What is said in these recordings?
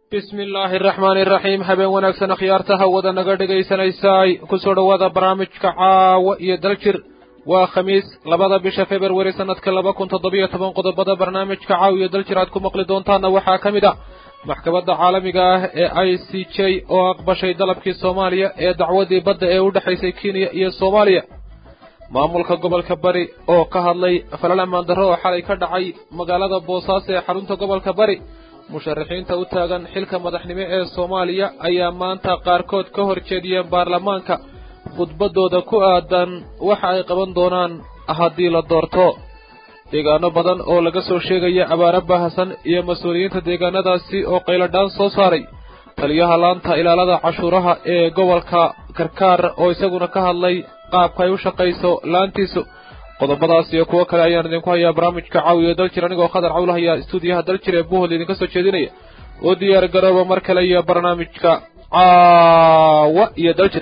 bismi illaahi araxmaani iraxiim habeen wanaagsan akhyaarta hawada naga dhegaysanaysaay ku soo dhowaada barnaamijka caawa iyo daljir waa khamiis labada bisha februari sannadka laba kun toddobiyo toban qodobada barnaamijka caawa iyo daljir aad ku maqli doontaanna waxaa ka mid ah maxkamadda caalamiga ah ee i c j oo aqbashay dalabkii soomaaliya ee dacwadii badda ee u dhexaysay kenya iyo soomaaliya maamulka gobolka bari oo ka hadlay falal ammaan darro oo xalay ka dhacay magaalada boosaaso ee xarunta gobolka bari musharaxiinta u taagan xilka madaxnimo ee soomaaliya ayaa maanta qaarkood ka hor jeediyeen baarlamaanka khudbaddooda ku aadan waxa ay qaban doonaan haddii la doorto deegaano badan oo laga soo sheegaya abaaro baahsan iyo mas-uuliyiinta deegaanadaasi oo qayladhaan soo saaray taliyaha laanta ilaalada cashuuraha ee gobolka karkaar oo isaguna ka hadlay qaabka ay u shaqayso laantiisu qodobadaas iyo kuwo kale ayaan idinku hayaa barnaamijka caawiya daljir anigoo khadar cawlahaya istuudiyaha daljir ee buhol idinka soo jeedinaya oo diyaar garooba mar kale iyo barnaamijka caawa iyo daljir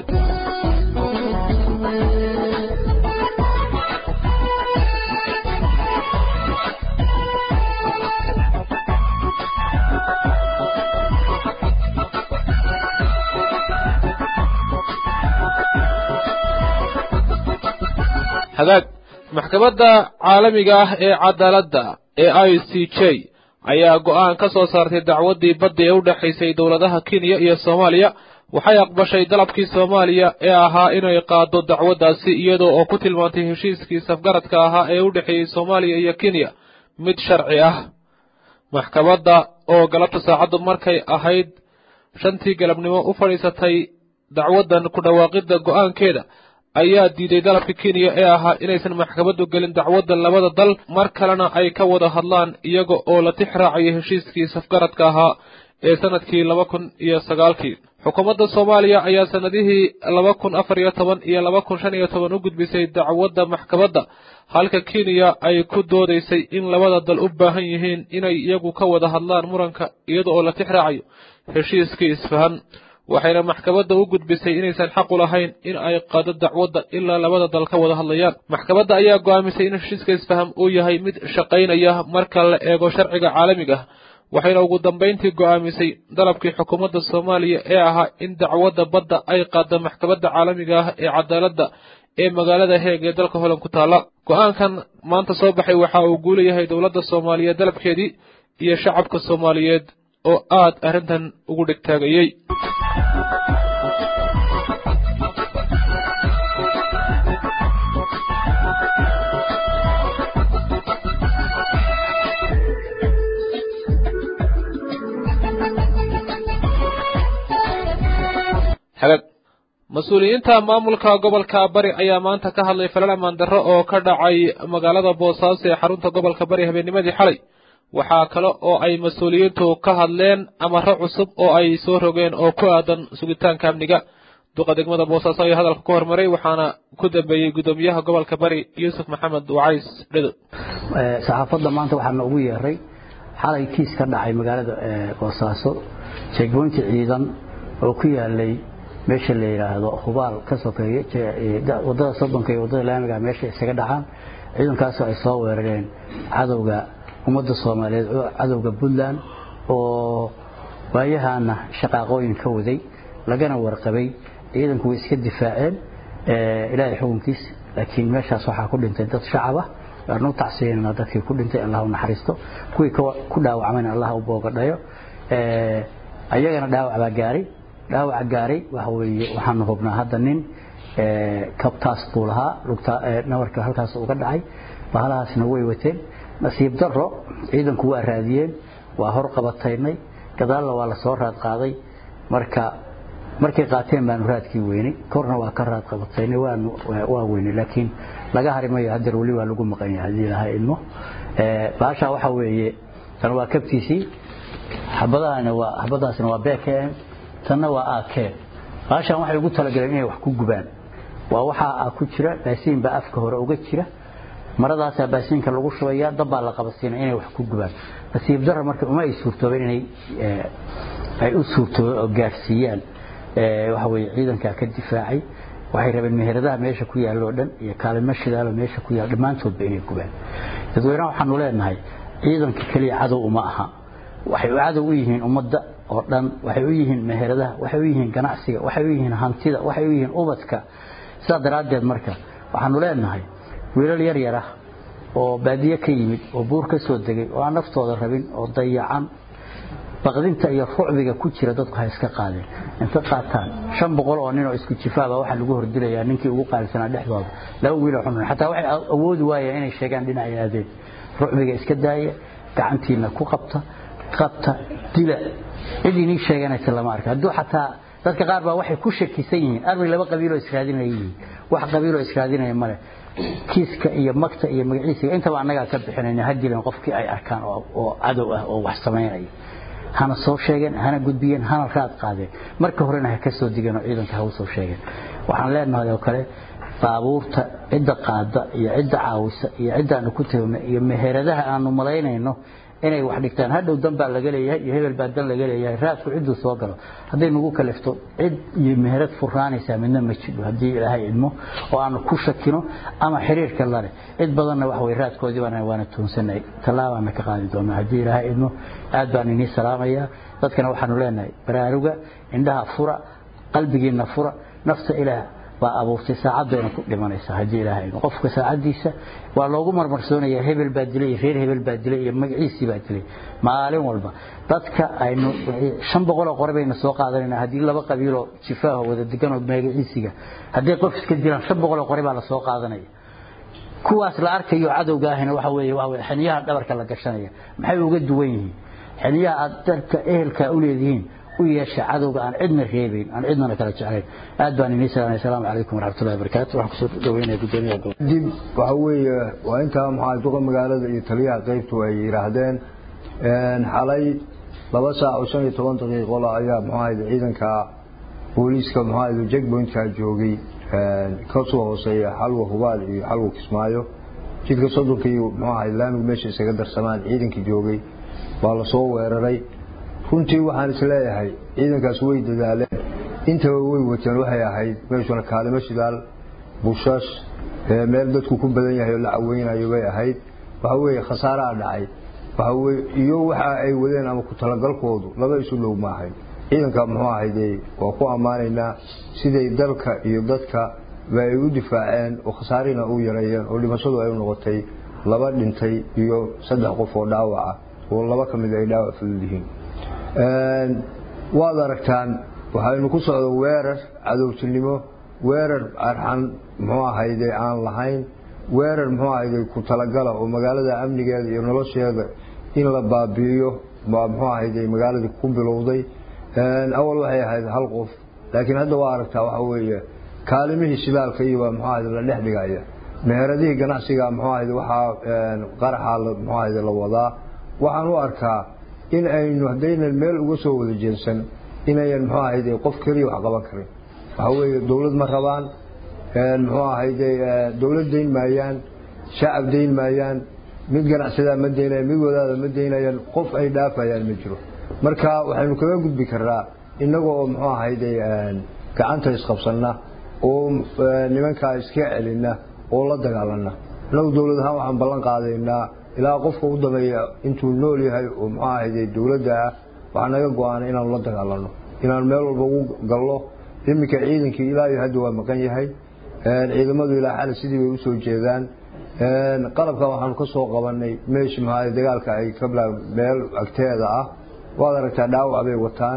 hagaag maxkamadda caalamiga ah ee cadaaladda ee i c j ayaa go'aan ka soo saartay dacwaddii badda ee u dhexaysay dowladaha kenya iyo soomaaliya waxay aqbashay dalabkii soomaaliya ee ahaa inay qaado dacwaddaasi iyadoo oo ku tilmaantay heshiiskii safgaradka ahaa ee u dhexeeyey soomaaliya iyo kenya mid sharci ah maxkamadda oo galabta saacaddu markay ahayd shantii galabnimo u fadhiisatay dacwaddan ku dhawaaqidda go'aankeeda ayaa diiday dalabka kenya ee ahaa inaysan maxkamaddu gelin dacwadda labada dal mar kalena ay ka wada hadlaan iyaga oo la tix raacaya heshiiskii safgaradka ahaa ee sannadkii laba kun iyo sagaalkii xukuumadda soomaaliya ayaa sannadihii laba kun afar iyo toban iyo laba kun shan iyo toban u gudbisay dacwadda maxkamadda halka kenya ay ku doodaysay in labada dal u baahan yihiin inay iyagu ka wada hadlaan muranka iyada oo la tix raacayo heshiiskii isfahan waxayna maxkamadda u gudbisay inaysan xaq u lahayn in ay qaado dacwadda ilaa labada dal ka wada hadlayaan maxkamadda ayaa go'aamisay in heshiiska isfaham uu yahay mid shaqaynaya marka la eego sharciga caalamiga ah waxayna ugu dambayntii go'aamisay dalabkii xukuumadda soomaaliya ee ahaa in dacwadda badda ay qaado maxkamadda caalamiga ah ee cadaaladda ee magaalada heeg ee dalka holand ku taalla go'aankan maanta soo baxay waxa uu guulayahay dowladda soomaaliyeed dalabkeedii iyo shacabka soomaaliyeed oo aad arrintan ugu dhegtaagayey hagaag mas-uuliyiinta maamulka gobolka bari ayaa maanta ka hadlay falal ammaan darro oo ka dhacay magaalada boosaaso ee xarunta gobolka bari habeennimadii xalay waxaa kale oo ay mas-uuliyiintu ka hadleen amaro cusub oo ay soo rogeen oo ku aadan sugitaanka amniga duqa degmada boosaaso ayaa hadalka ku hormaray waxaana ku dambeeyey guddoomiyaha gobolka bari yuusuf maxamed wacays dhedo saxaafadda maanta waxaa noogu yeeray xalay kiis ka dhacay magaalada boosaaso jeegboynti ciidan oo ku yaalay meesha la yidhaahdo hubaal ka sokeeya wadada soddonka iyo wadada laamiga meesha isaga dhacaan ciidankaasoo ay soo weerareen cadowga ummadda soomaaliyeed cadowga puntland oo waayahana shaqaaqooyin ka waday lagana warqabay ciidanku way iska difaaceen ilaahay xukunkiis laakiin meeshaas waxaa ku dhintay dad shacab ah waanu tacsiyanana dadkii ku dhintay allah u naxariisto kuwii ku dhaawacmayna allah u boogadhayo ayagana dhaawac baa gaaray dhaawaca gaaray waxa weeye waxaanu hubnaa hadda nin kabtaas buu lahaa nabarka halkaas uga dhacay bahalahaasna way wateen nasiib daro ciidanku waa raadiyeen waa hor qabataynay gadaalna waa la soo raad qaaday marka markay qaateen baanu raadkii weynay korna waa ka raad qabataynay waa weynay laakiin laga hari mayo hadeer weli waa lagu maqan yahay haddii lahaa ilmo baashaa waxa weeye tan waa kabtiisii xabadaasna waa bkm tanna waa ak baashaan waxay ugu talagaleen inay wax ku gubaan waa waxaa ku jira baasiin baa afka hore uga jira maradaasaa baasiinka lagu shubaya dabbaa la qabasiina inay wax ku gubaan nasiib dara marka uma ay suurtoobeen inay ay u suurtoobeen oo gaadhsiiyaan waxa weye ciidankaa ka difaacay waxay rabeen meheradaha meesha ku yaalloo dhan iyo kaalimo shidaalo meesha ku yaal dhammaantoodba inay gubaan dadweynaha waxaanu leenahay ciidanka keliya cadow uma aha waxay cadow u yihiin ummadda oo dhan waxay u yihiin meheradaha waxay u yihiin ganacsiga waxay u yihiin hantida waxay u yihiin ubadka sidaa daraaddeed marka waxaanu leenahay wiilal yar yar ah oo baadiye ka yimid oo buur ka soo degay oo aan naftooda rabin oo dayacan baqdinta iyo rucbiga ku jira dadku ha iska qaadeen inta qaataan shan boqol oo nin oo isku jifaaba waxaa lagu hordilayaa ninkii ugu qaalisanaa dhexdooda laba wiil oo xunun xataa waxay awoodi waayeen inay sheegaan dhinacay aadeen rucbiga iska daaya gacantiina ku qabta qabta dila cid inii sheeganaysa lama arka hadduu xataa dadka qaar baa waxay ku shakisan yihiin armay laba qabiiloo israadinaya yihiin wax qabiiloo israadinaya male kiiska iyo magta iyo magaciisiga intaba annagaa ka bixinayna ha dilan qofkii ay arkaan oo cadow ah oo wax samaynaya hana soo sheegeen hana gudbiyeen hana raad qaadeen marka horena ha ka soo digeen oo ciidanka ha u soo sheegeen waxaan leenahay oo kale baabuurta cidda qaada iyo cidda caawisa iyo ciddaanu ku tagno iyo meheradaha aanu malaynayno inay wax dhigtaan hadhow dan baa laga leeyahay iyo hebel baa dan laga leeyahay raadku cidduu soo galo hadday nagu kalifto cid iyo meherad furnaanaysaa midna ma jidho haddii ilaahay idmo oo aanu ku shakino ama xiriirka lale cid badanna wax way raadkoodii baan waana tuunsanay tallaabaana ka qaadi doonaa haddii ilaahay idmo aad baan inii salaamayaa dadkana waxaanu leenahay baraaruga indhaha fura qalbigiina fura nafta ilaah baa abuurtay saacadayna ku dhimanaysaa haddii ilaahay qofka saacadiisa waa loogu marmarsoonaya hebel baa dilay reer hebel baa dilay iyo magaciisii baa dilay maalin walba dadka aynu shan boqoloo qore baynu soo qaadanayna haddii laba qabiiloo jifaaho wada deganoo magaciisiga hadday qof iska dilaan shan boqoloo qore baa la soo qaadanaya kuwaas la arkayo cadowga ahina waxa weeye waa xiniyaha dhabarka la gashanaya maxay uga duwan yihiin xiniyaha aad dadka ehelka u leedihiin u yeesha cadowga aan cidna reebayn aan cidnana kala jeclayn aad baan inii salaamay asalaamu calaykum waraxmatullahi wabarakaatu waxaan kusoo dhaweynaya gudoomiyaha gobolka dib waxa weeye waa intaa maxaa duqa magaalada iyo taliyaha qaybtu ay yidhaahdeen xalay laba saac oo shan iyo toban daqiiqola ayaa maxaahayde ciidanka booliiska maxaahayde jackpointka joogay kasoo hooseeya xalwa hubaal iyo xalwa kismaayo jidka sodonka iyo maxaahayde laamigu meesha isaga darsamaan ciidankii joogay baa lasoo weeraray runtii waxaan isleeyahay ciidankaas way dadaaleen intaba way wateen waxay ahayd meeshuna kaalimo shidaal bushash meel dadku ku badan yahay oo la caweynayo bay ahayd waxa weeye khasaaraa dhacay waxa weye iyo waxa ay wadeen ama ku talagalkoodu laba isu dhow maahay ciidanka muxuu ahayde waa ku ammaanaynaa siday dalka iyo dadka ba ay u difaaceen oo khasaarina u yareeyeen oo dhimashadu ay u noqotay laba dhintay iyo saddex qof oo dhaawaca oo laba ka mid ay dhaawac fudud yihiin waad aragtaan waxaynu ku socdo weerar cadowtinimo weerar arxan muxuu ahayde aan lahayn weerar muxuu ahayde ku talagala oo magaalada amnigeeda iyo nolosheeda in la baabi'iyo baa muxuu ahayde magaaladii ku bilowday awal waxay ahayd hal qof laakiin hadda waa aragtaa waxa weeye kaalimihii shidaalka iyobaa muxuu ahayde la dhex dhigaya meheradihii ganacsiga muxuu ahayde waxaa qaraxa muxuu ahayde la wadaa waxaan u arkaa in aynu haddaynan meel uga soo wada jeensan inayan muxuu ahayde qof keliya wax qaban karin waxa weeye dowlad ma rabaan muxuu ahayde dowlad dayn maayaan shacab dayn maayaan mid ganacsadaa ma daynayan mid wadaada ma daynayaan qof ay dhaafayaan ma jiro marka waxaynu kaga gudbi karnaa innaga oo muxuu ahayde gacanta isqabsanna oo nimankaa iska celina oo la dagaalana innagu dowlad ahaan waxaan ballan qaadaynaa ilaa qofka u dameeya intuu nool yahay oo muxuu ahayde dowladda ah waxaa naga go-aanay inaanu la dagaalano inaanu meel walba ugu gallo iminka ciidankii ilaa iyo hadda waa maqan yahay ciidamadu ilaa xali sidii bay usoo jeedaan qalabkan waxaanu ka soo qabanay meeshi maxaa dagaalka ay ka bilaa meel agteeda ah waad aragtaa dhaawac bay wataan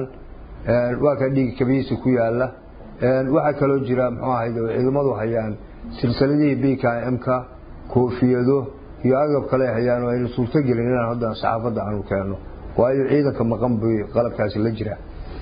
waa ka dhiigi kabihiisa ku yaala waxaa kaloo jira muxuu ahayde ciidamadu hayaan silsiladihii b k m-ka koofiyado iyo agab kale hayaan oo aynu suurto gelin inaan hadda saxaafadda aanu keenno waayo ciidanka maqan bay qalabkaasi la jira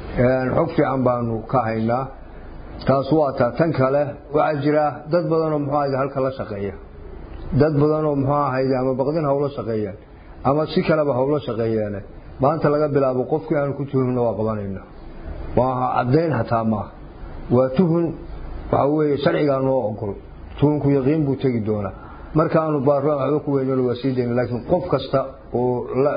xog fiican baanu ka haynaa taas waa taa tan kale waxaa jira dad badanoo muxuu ahayde halka la shaqeeya dad badanoo muxuu ahayde ama baqdin hawlo shaqeeyaan ama si kaleba hawlo shaqeeyeene maanta laga bilaabo qofkii aanu ku tuhumna waa qabanayna maaha caddayn hataa maaha waa tuhun waxa weeye sharcigaa noo ogol tuhunku yaqiin buu tegi doonaa markaanu baaraan waxba ku weynano waa sii dayna laakiin qof kasta oo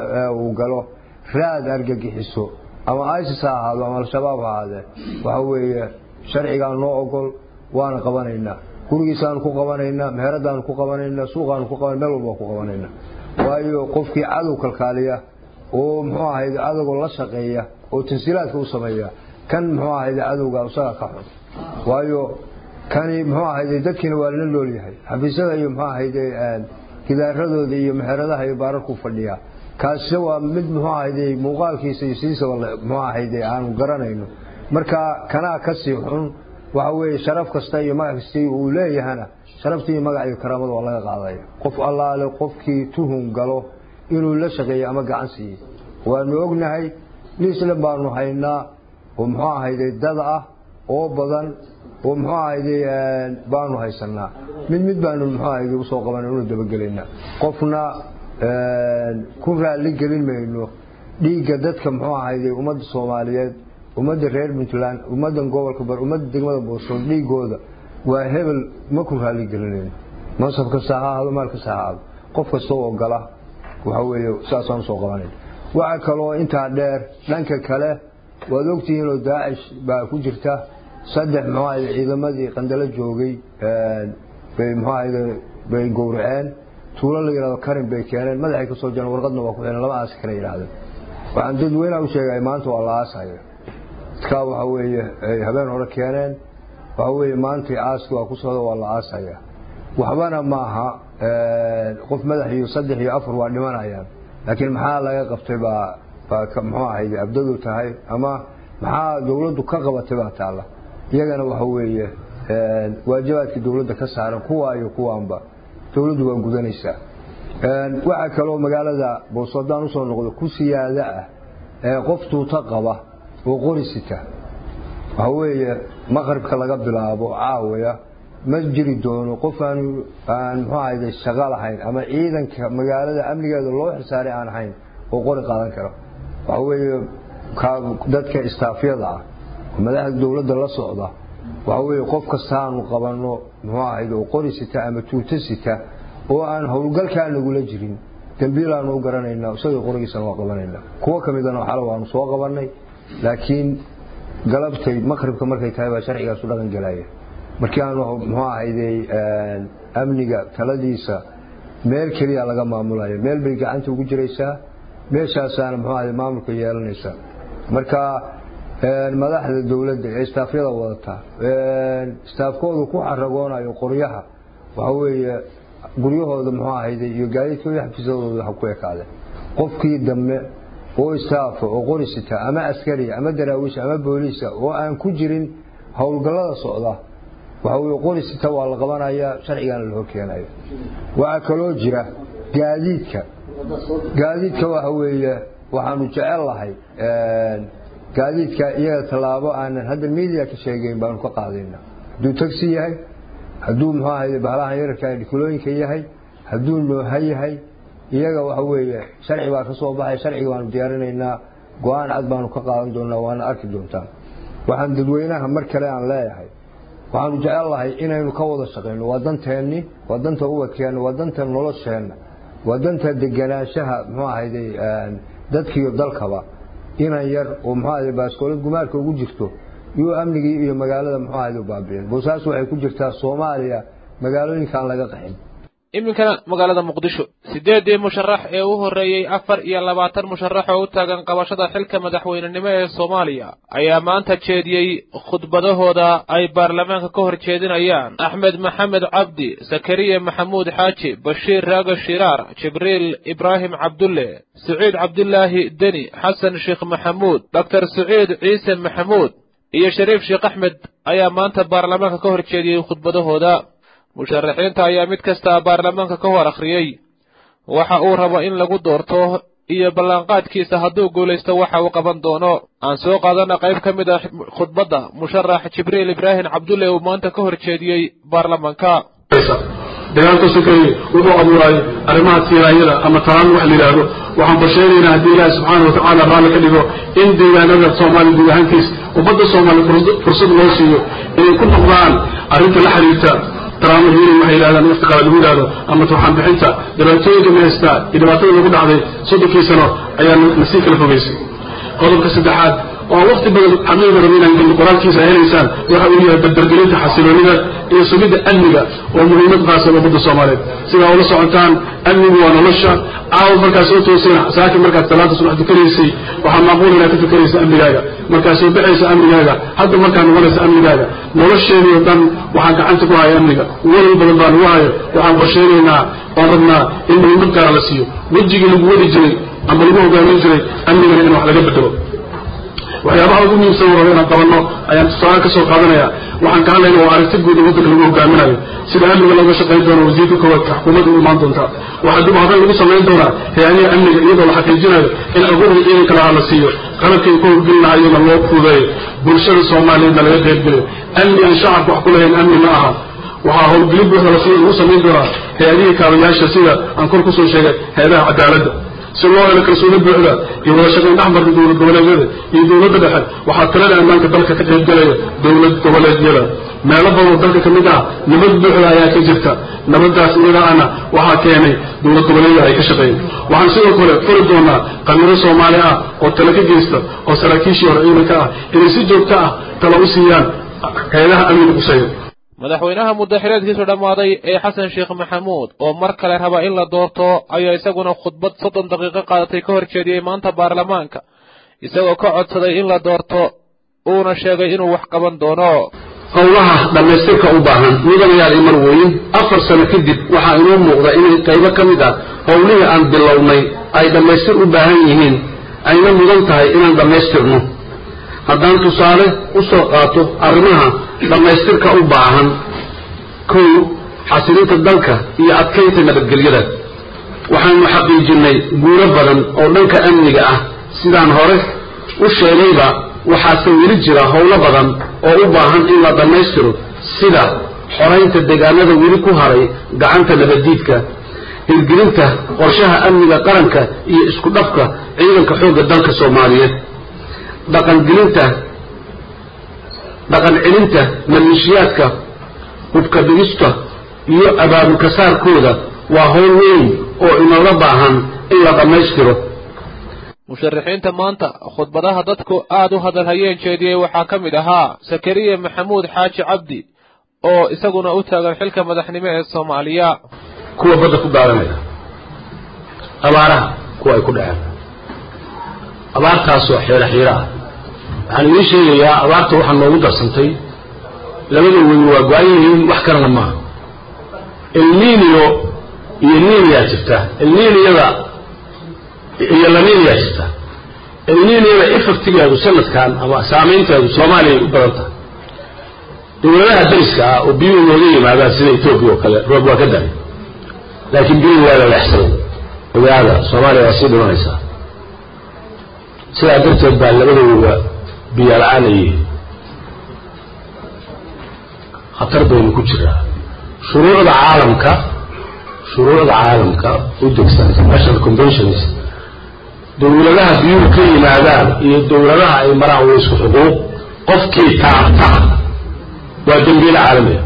uu galo raad argagixiso ama isis ha ahaado ama al-shabaab ha ahaadee waxa weeye sharcigaan noo ogol waana qabanaynaa gurigiisaanu ku qabanaynaa meheradaanu ku qabanaynaa suuqaanu ku qaban meel walba ku qabanaynaa waayo qofkii cadow kalkaaliya oo muxuu ahayd cadowga la shaqeeya oo tansiilaadka u sameeya kan muxuu ahayde cadowga isaga ka xun waayo kani muxuu ahayde dadkiina waa lala nool yahay xafiisyada iyo muxuu ahayde gidaaradooda iyo meheradaha iyo baararku fadhiya kaasi waa mid muxuu ahayde muuqaalkiisa iyo sidiisaba muxuu ahayde aanu garanayno marka kanaa kasii xun waxa weeye sharaf kasta iyo magac kastii uu leeyahana sharaftii iyo magac iyo karaamada waa laga qaadaya qof allaale qofkii tuhun galo inuu la shaqeeyo ama gacan siiyey waanu ognahay liislan baanu haynaa oo muxuu ahayde dad ah oo badan oo muxuu ahayde baanu haysanaa mid mid baanu muxuu ahayde usoo qabana unu dabagelaynaa qofna ku raalli gelin mayno dhiigga dadka muxuu ahayde ummadda soomaaliyeed ummadda reer puntland ummaddan gobolka bar ummadda degmada boosol dhiigooda waa hebel ma ku raalli gelinayno mansab kasta ha ahaado maal kasta ha ahaado qof kasta oo gala waxa weeye saasaan usoo qabanayn waxaa kaloo intaa dheer dhanka kale waad ogtihiinoo daacish baa ku jirta saddex muxuu ahayde ciidamadii qandalo joogay bay muxuu ahayde bay gowraceen tuulo la yidhahdo karin bay keeneen madaxay ka soo jareen warqadna waa ku xidhan lama aasi kale yidhahdeen waxaan dadweynaha u sheegay maanta waa la aasaya dadkaa waxa weeye ay habeen hore keeneen waxa weeye maantay aaski waa ku socda waa la aasaya waxbana maaha qof madax iyo saddex iyo afar waa dhimanayaan laakiin maxaa laga qabtay baa baa muxuu ahayde abdadu tahay ama maxaa dawladdu ka qabatay baa taalla iyagana waxa weeye waajibaadkii dawladda ka saaran kuwa iyo kuwaanba dawladdu waa gudanaysaa waxaa kaloo magaalada boos haddaan usoo noqdo ku siyaada ah ee qof tuuto qaba oo qori sita waxa weeye maqribka laga bilaabo caawaya ma jiri doono qof aan aan muxuu ahayde shaqo lahayn ama ciidanka magaalada amnigeeda loo xisaaray aan ahayn oo qori qaadan karo waxa weeye dadka istaafyada ah madaxda dawladda la socda waxa weeye qof kasta aanu qabanno muxuu ahayde oo qori sita ama tuuto sita oo aan howlgalkaa nagula jirin dambiilaanu u garanaynaa isagoo qorigiisana waa qabanaynaa kuwo ka midana xala waanu soo qabannay laakiin galabtay maqribka markay tahay baa sharcigaasu dhaqan gelaya markii aanu muxuu ahayde amniga taladiisa meel keliya laga maamulaya meel bay gacanta ugu jiraysaa meeshaasaana muxuu ahayde maamulka yeelanaysaa marka madaxda dawladda ee istaafyada wadata istaafkoodu ku xaragoonayo qoryaha waxa weeye guryahooda muxuu ahayde iyo gaadiidkooda xafiisadooda ha ku ekaadeen qofkii dambe oo istaafa oo qori sita ama askariya ama daraawiisha ama booliisa oo aan ku jirin howlgallada socda waxa weye qori sita waa la qabanayaa sharcigana la horkeenayo waxaa kaloo jira gaadiidka gaadiidka waxa weeye waxaanu jecel lahay gaadiidka iyaga tallaabo aanan hadda media ka sheegeyn baanu ka qaadayna hadduu tagsi yahay hadduu muxuu ahayde bahalahan yararka dhikulooyinka yahay hadduu nooha yahay iyaga waxa weeye sharci baa ka soo baxay sharciga waanu diyaarinaynaa go-aan cad baanu ka qaadan doonaa waana arki doontaa waxaan dadweynaha mar kale aan leeyahay waxaanu jecel lahay inaynu ka wada shaqayno waa danteenni waa danta ubadkeenna waa danta nolosheenna waa danta deganaanshaha muxuu ahayde dadkiiyo dalkaba inan yar oo muxuu ahayde baaskoolad gumaarka ugu jirto iyo amnigii iyo magaalada muxuu ahayde baabi'in boosaas waxay ku jirtaa soomaaliya magaalooyinkaan laga qaxin iminkana magaalada muqdisho siddeeddii musharax ee u horreeyey afar iyo labaatan musharax oo u taagan qabashada xilka madaxweynenimo ee soomaaliya ayaa maanta jeediyey khudbadahooda ay baarlamaanka ka hor jeedinayaan axmed maxamed cabdi sakariya maxamuud xaaji bashiir raaga shiraar jibriil ibraahim cabdulle siciid cabdilaahi deni xasan sheekh maxamuud doktor siciid ciise maxamuud iyo shariif sheekh axmed ayaa maanta baarlamaanka ka hor jeediyey khudbadahooda musharaxiinta ayaa mid kasta baarlamaanka ka hor akhriyey waxa uu rabo in lagu doorto iyo ballanqaadkiisa hadduu guulaysto waxa uu qaban doono aan soo qaadana qayb ka mid ah khudbadda musharax jibriil ibraahim cabdulle uu maanta ka hor jeediyey baarlamaanka dagaalka sokeeye wuxuu abuuray arrimaha siiraayada ama talaan wax la yidhaahdo waxaan bashaynaynaa haddii ilaahi subxaana watacaala raalli ka dhigo in deegaanada soomaaliya guud ahaantiis ummadda soomaaliya fursad loo siiyo inay ku noqdaan arrinta la xiriirta taraamul hiiling waxay yidhahdaan waqti qaala lagu yidhahdo ama turxaan bixinta dhibaatooyinka ma haystaa iyo dhibaatada lagu dhacday soddonkii sano ayaa nasii kala fogaysay qodobka saddexaad oo waqti badan xamiida rabi inaan gelin qoraalkiisa ay helaysaan waxa uu yahay dardargelinta xasiloonida iyo sugidda amniga oo muhiimad qaasa ummadda soomaaliyeed sidaa ula socotaan amnigu waa nolosha caawa markaad soo tooseen saakin markaad salaada subax dukanaysay waxaa macquul inaad ka fikeraysa amnigaaga markaad soo baxaysa amnigaaga hadda markaad noqonaysa amnigaaga nolosheenii oo dhan waxaa gacanta ku haya amniga walal badan baa lagu hayo waxaan qorshaynaynaa oon rabnaa in muhiimad gaara la siiyo wejigii lagu wadi jiray ama lagu hogaamin jiray amnigana in wax laga bedelo waxyaabaha ugu muhiimsan raba inaan qabanno ayaan tusaale ka soo qaadanaya waxaan ka hadlayna waa aragti guud oo waddanka lagu hogaaminayo sida amniga looga shaqayn doono wasiirka koowaad xukuumadda u imaan doontaa waxaa dib hadan lagu samayn doonaa hay-adaha amniga iyadoo la xaqiijinayo in awoodda ciidanka lahaa la siiyo qalabkay ku howlgeli lahayona loo fuudeeyo bulshada soomaaliyeedna laga qaybgeliyo amni aan shacabka wax ku lahayn amni ma aha waxaa howlgelin buuxda lagu samayn doonaa hay-adihii kaabayaasha sida aan kor kusoo sheegay hay-adaha cadaaladda si loo helo kalsooni buuxda iyo wada shaqayn dhexmarka dowlad goboleedyada iyo dowladda dhexe waxaa talada ammaanka dalka ka qaybgalaya dowlad goboleedyada meelo badan oo dalka ka mid ah nabad buuxda ayaa ka jirta nabadaas iyadaana waxaa keenay dowlad goboleedyada ay ka shaqeeyeen waxaan sidoo kale furi doonaa qamiro soomaali ah oo tala ka geysta oo saraakiishii hore ciidanka ah inay si joogto ah tala u siiyaan hay-adaha amniga quseeya madaxweynaha muddaxireedkiisu dhammaaday ee xasan sheekh maxamuud oo mar kale raba in la doorto ayaa isaguna khudbad soddon daqiiqo qaadatay ka hor jeediyey maanta baarlamaanka isagoo ka codsaday in la doorto uuna sheegay inuu wax qaban doono howlaha dhammaystirka u baahan mudanayaal imar weyn afar sano kadib waxaa inoo muuqda inay qaybo ka mid ah howlihii aan bilownay ay dhammaystir u baahan yihiin ayna mudan tahay inaan dhammaystirno haddaan tusaale u soo qaato arrimaha dhammaystirka u baahan kow xasilinta dalka iyo adkaynta nabadgelyada waxaanu xaqiijinnay guulo badan oo dhanka amniga ah sidaan hore u sheegayba waxaase weli jira howlo badan oo u baahan in la dhammaystiro sida xoraynta deegaanada weli ku haray gacanta nabaddiidka hirgelinta qorshaha amniga qaranka iyo isku dhafka ciidanka xoogga dalka soomaaliyeed dhaqangelinta dhaqan celinta maleeshiyaadka hubka dhigista iyo abaabulka saarkooda waa howl weyn oo inooga baahan in la dhammaystiro musharaxiinta maanta khudbadaha dadku aad u hadalhayeen jeediyey waxaa ka mid ahaa sakariya maxamuud xaaji cabdi oo isaguna u taagan xilka madaxnimo ee soomaaliya kuwa badda ku daadanaya abaaraha kuwa ay ku dhaceen abaartaasoo xiiro xiiro ah waxaan idiin sheegayaa abaarta waxaa noogu darsantay labada weyn waa go-an yihiin wax kalena maaha elniniyo iyo niniyaa jirta elniniyada iyo laniniyaa jirta elniniyada effectigeedu sanadkan ama saamaynteedu soomaaliya ay u badan tahay dowladaha dariska ah oo biyuhu nooga yimaadaan sida etoobiya oo kale roob waa ka daray laakiin biyuhu waa la leexsaday ogaada soomaaliya waa sii dhimanaysaa sidaa darteed baa labadooda biyaal-aanayay khatar baynu ku jiraa shuruucda caalamka shuruucda caalamka u degsan international conventions dowladaha biyuhu ka yimaadaan iyo dowladaha ay maraan waa isku xuquuq qofkii taabta waa dembiile caalamiga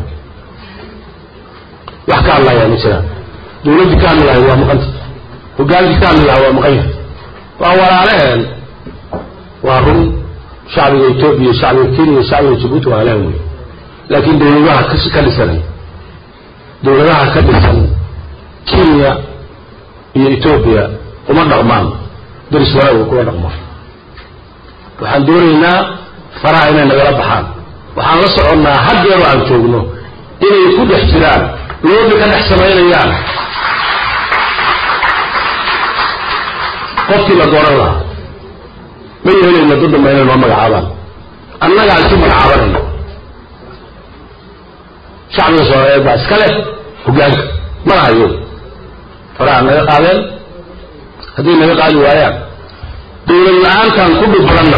wax ka hadlayaa ma jiraan dowladdii ka hadli lahay waa maqanta hogaankii ka hadli lahaa waa maqan yahay waa walaaleheen waa run shacbiga etoobiya shacbiga kenya shacbiga jabuuti waa alaan wey laakiin dowladaha ka dhisanay dowladaha ka dhisan kenya iyo etoobiya uma dhaqmaan daris wanaaga kuma dhaqmaan waxaan doonaynaa faraha inay nagala baxaan waxaan la soconnaa haddeero aan joogno inay ku dhex jiraan loobi ka dhex samaynayaan qofkii la dooran lahaa ma yeelayna dad damba inay noo magacaabaan annagaa isu magacaabanayna shacbiga soomaaliyeed baa iska leh hogaanka ma lahayo faraha naga qaadeen hadday naga qaadi waayaan dowlad la-aantaan ku dhib badanna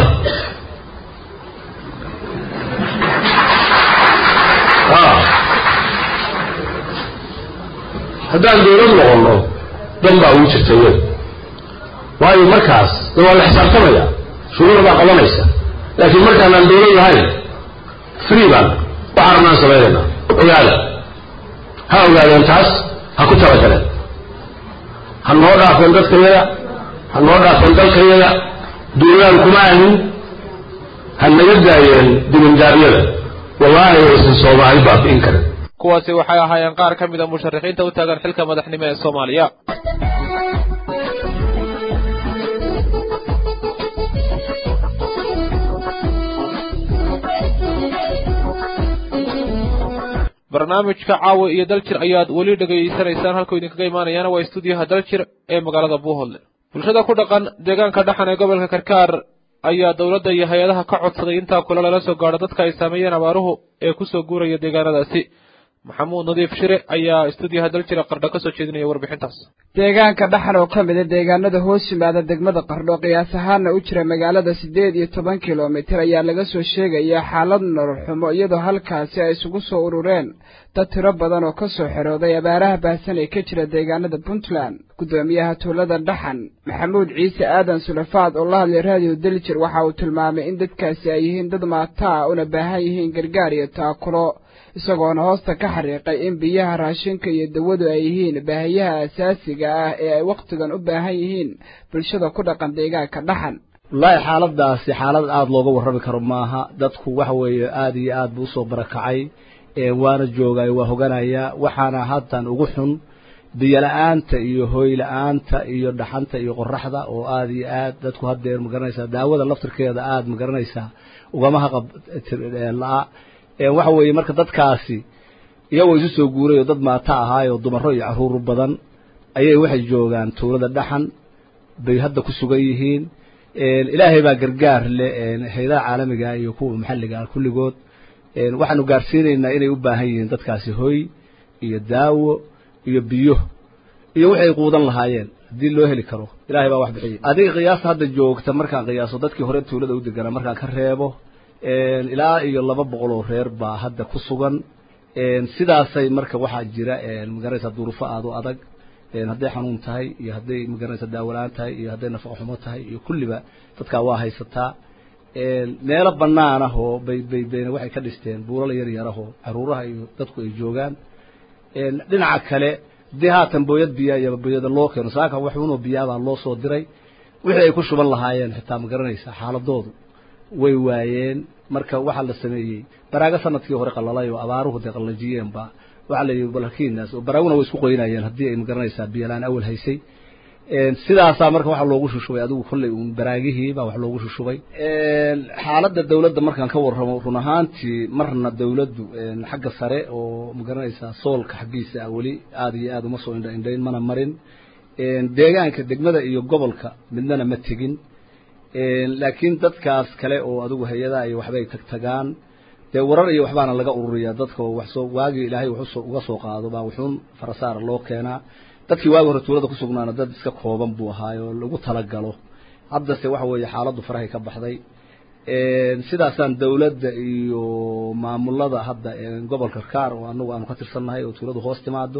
haddaan dowlad noqonno dan baa ugu jirta wey waayo markaas de waa la xisaabtamaya shuruuc baa qabanaysa laakiin markaanaan dowlad lahayn free baan waxaan rabnaan samaynaynaa ogaada ha ogaadeen taas ha ku talagaleen ha noo dhaafeen dadkayaga ha noo dhaafeen dalkayaga duulaan kuma ahin ha naga daayeen dibindaabyada wallaahi waysan soomaali baabi'in karin kuwaasi waxay ahaayeen qaar ka mid a musharaxiinta u taagan xilka madaxnimo ee soomaaliya barnaamijka caawa iyo daljir ayaad weli dhegaysanaysaan halkuu idinkaga imaanayaana waa istuudiyaha daljir ee magaalada buuholdle bulshada ku dhaqan deegaanka dhaxan ee gobolka karkaar ayaa dowladda iyo hay-adaha ka codsaday intaa kule lala soo gaadho dadka ay saameeyeen abaaruhu ee kusoo guuraya deegaanadaasi maxamuud nadiif shire ayaa istuudiyaha daljira qardho ka soo jeedinaya warbixintaas deegaanka dhaxan oo ka mid a deegaanada hoos yimaada degmada qardho qiyaas ahaana u jira magaalada siddeed iyo toban kilomitir ayaa laga soo sheegayaa xaalad nolol xumo iyadoo halkaasi ay isugu soo urureen dad tiro badan oo ka soo xerooday abaaraha baahsan ee ka jira deegaanada puntland guddoomiyaha tuulada dhaxan maxamuud ciise aadan sulafaad oo la hadlay raadiyo daljir waxa uu tilmaamay in dadkaasi ay yihiin dad maataa una baahan yihiin gargaar iyo taakulo isagoona hoosta ka xariiqay in biyaha raashinka iyo dawadu ay yihiin baahiyaha asaasiga ah ee ay wakhtigan u baahan yihiin bulshada ku dhaqan deegaanka dhaxan wallaahi xaaladaasi xaalad aada looga warrami karo maaha dadku waxa weeye aada iyo aad buu usoo barakacay waana joogay waa hoganaya waxaana haddan ugu xun biyola-aanta iyo hooyla-aanta iyo dhaxanta iyo qoraxda oo aada iyo aad dadku haddeer magaranaysaa daawada laftirkeeda aada magaranaysaa ugama haqab la-a waxa weeye marka dadkaasi iyagoo isu soo guuray oo dad maata ahaayoo dumaro iyo caruur badan ayay waxay joogaan tuulada dhaxan bay hadda ku sugan yihiin ilaahay baa gargaar leh hay-adaha caalamiga iyo kuwa maxalliga kulligood waxaanu gaarsiinaynaa inay u baahan yihiin dadkaasi hoy iyo daawo iyo biyo iyo waxay quudan lahaayeen haddii loo heli karo ilaahay baa wax bixiyay adiga qiyaasta hadda joogta markaan qiyaaso dadkii hore tuulada u deganaa markaan ka reebo ilaa iyo laba boqol oo reer baa hadda ku sugan sidaasay marka waxaa jira magaranaysa duruufo aada u adag hadday xanuun tahay iyo hadday magaranaysa daawola-aan tahay iyo hadday nafaqo xumo tahay iyo kulliba dadkaa waa haysataa meelo banaan ah oo bay bay bayna waxay ka dhisteen buulal yar yarahoo caruuraha iyo dadku ay joogaan dhinaca kale haddii haatan booyad biyaa iyo booyada loo keeno saaka waxunoo biyaabaa loo soo diray wixii ay ku shuban lahaayeen xitaa ma garanaysa xaaladoodu way waayeen marka waxaa la sameeyey baraago sanadkii hore qalalay oo abaaruhu dee qalajiyeenba waxaa la yidhi balkiinaas oo baraaguna way isku qoynayeen haddii ay magaranaysaa biyalaan awal haysay sidaasaa marka waxaa loogu shushubay adigu kolley uun baraagihii baa wax loogu shushubay xaaladda dawladda markaan ka warramo run ahaantii marna dawladdu xagga sare oo magaranaysaa soolka xaggiisa ah weli aada iyo aada uma soo indha indhayn mana marin deegaanka degmada iyo gobolka midnana ma tegin laakiin dadkaas kale oo adigu hay-adaha iyo waxbay tag tagaan dee warar iyo waxbaana laga ururiyaa dadka oo wax soo waagii ilaahay wax uga soo qaado baa wuxuun farasaara loo keenaa dadkii waagi hore tuulada ku sugnaana dad iska kooban buu ahaay oo lagu talagalo haddase waxa weeye xaaladdu farahay ka baxday sidaasaan dawladda iyo maamulada hadda gobolka kaar oo anagu aanu ka tirsannahay oo tuuladu hoos timaado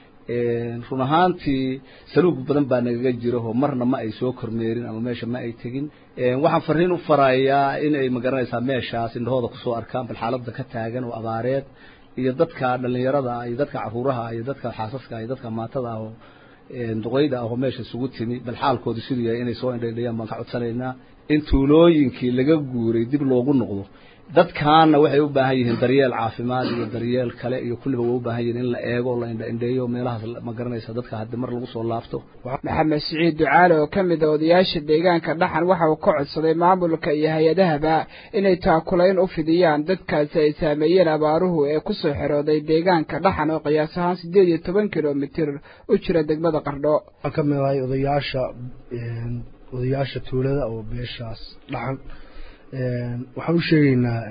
run ahaantii saluug badan baa nagaga jira oo marna ma ay soo kormeerin ama meesha ma ay tegin waxaan fariin u farayaa in ay magaranaysaa meeshaas indhahooda kusoo arkaan bal xaaladda ka taagan oo abaareed iyo dadka dhalinyarada iyo dadka caruuraha iyo dadka xaasaska iyo dadka maatada ah oo duqeyda ah oo meesha isugu timi bal xaalkooda siduu yahay inay soo indhaydhayaan baan ka codsanaynaa in tuulooyinkii laga guuray dib loogu noqdo dadkaana waxay u baahan yihiin daryeel caafimaad iyo daryeel kale iyo kulliba way u baahan yihiin in la eego la indha indheeyo meelahaas ma garanaysa dadka haddi mar lagu soo laabto maxamed siciid ducaale oo ka mid a odayaasha deegaanka dhaxan waxa uu ka codsaday maamulka iyo hay-adahaba inay taakulayn u fidiyaan dadkaasi ay saameeyeen abaaruhu ee ku soo xerooday deegaanka dhaxan oo qiyaas ahaan siddeed iyo toban kilomitir u jira degmada qardho waxaan ka mid ahay odayaasha odayaasha tuulada oo beeshaas dhaxan waxaan u sheegaynaa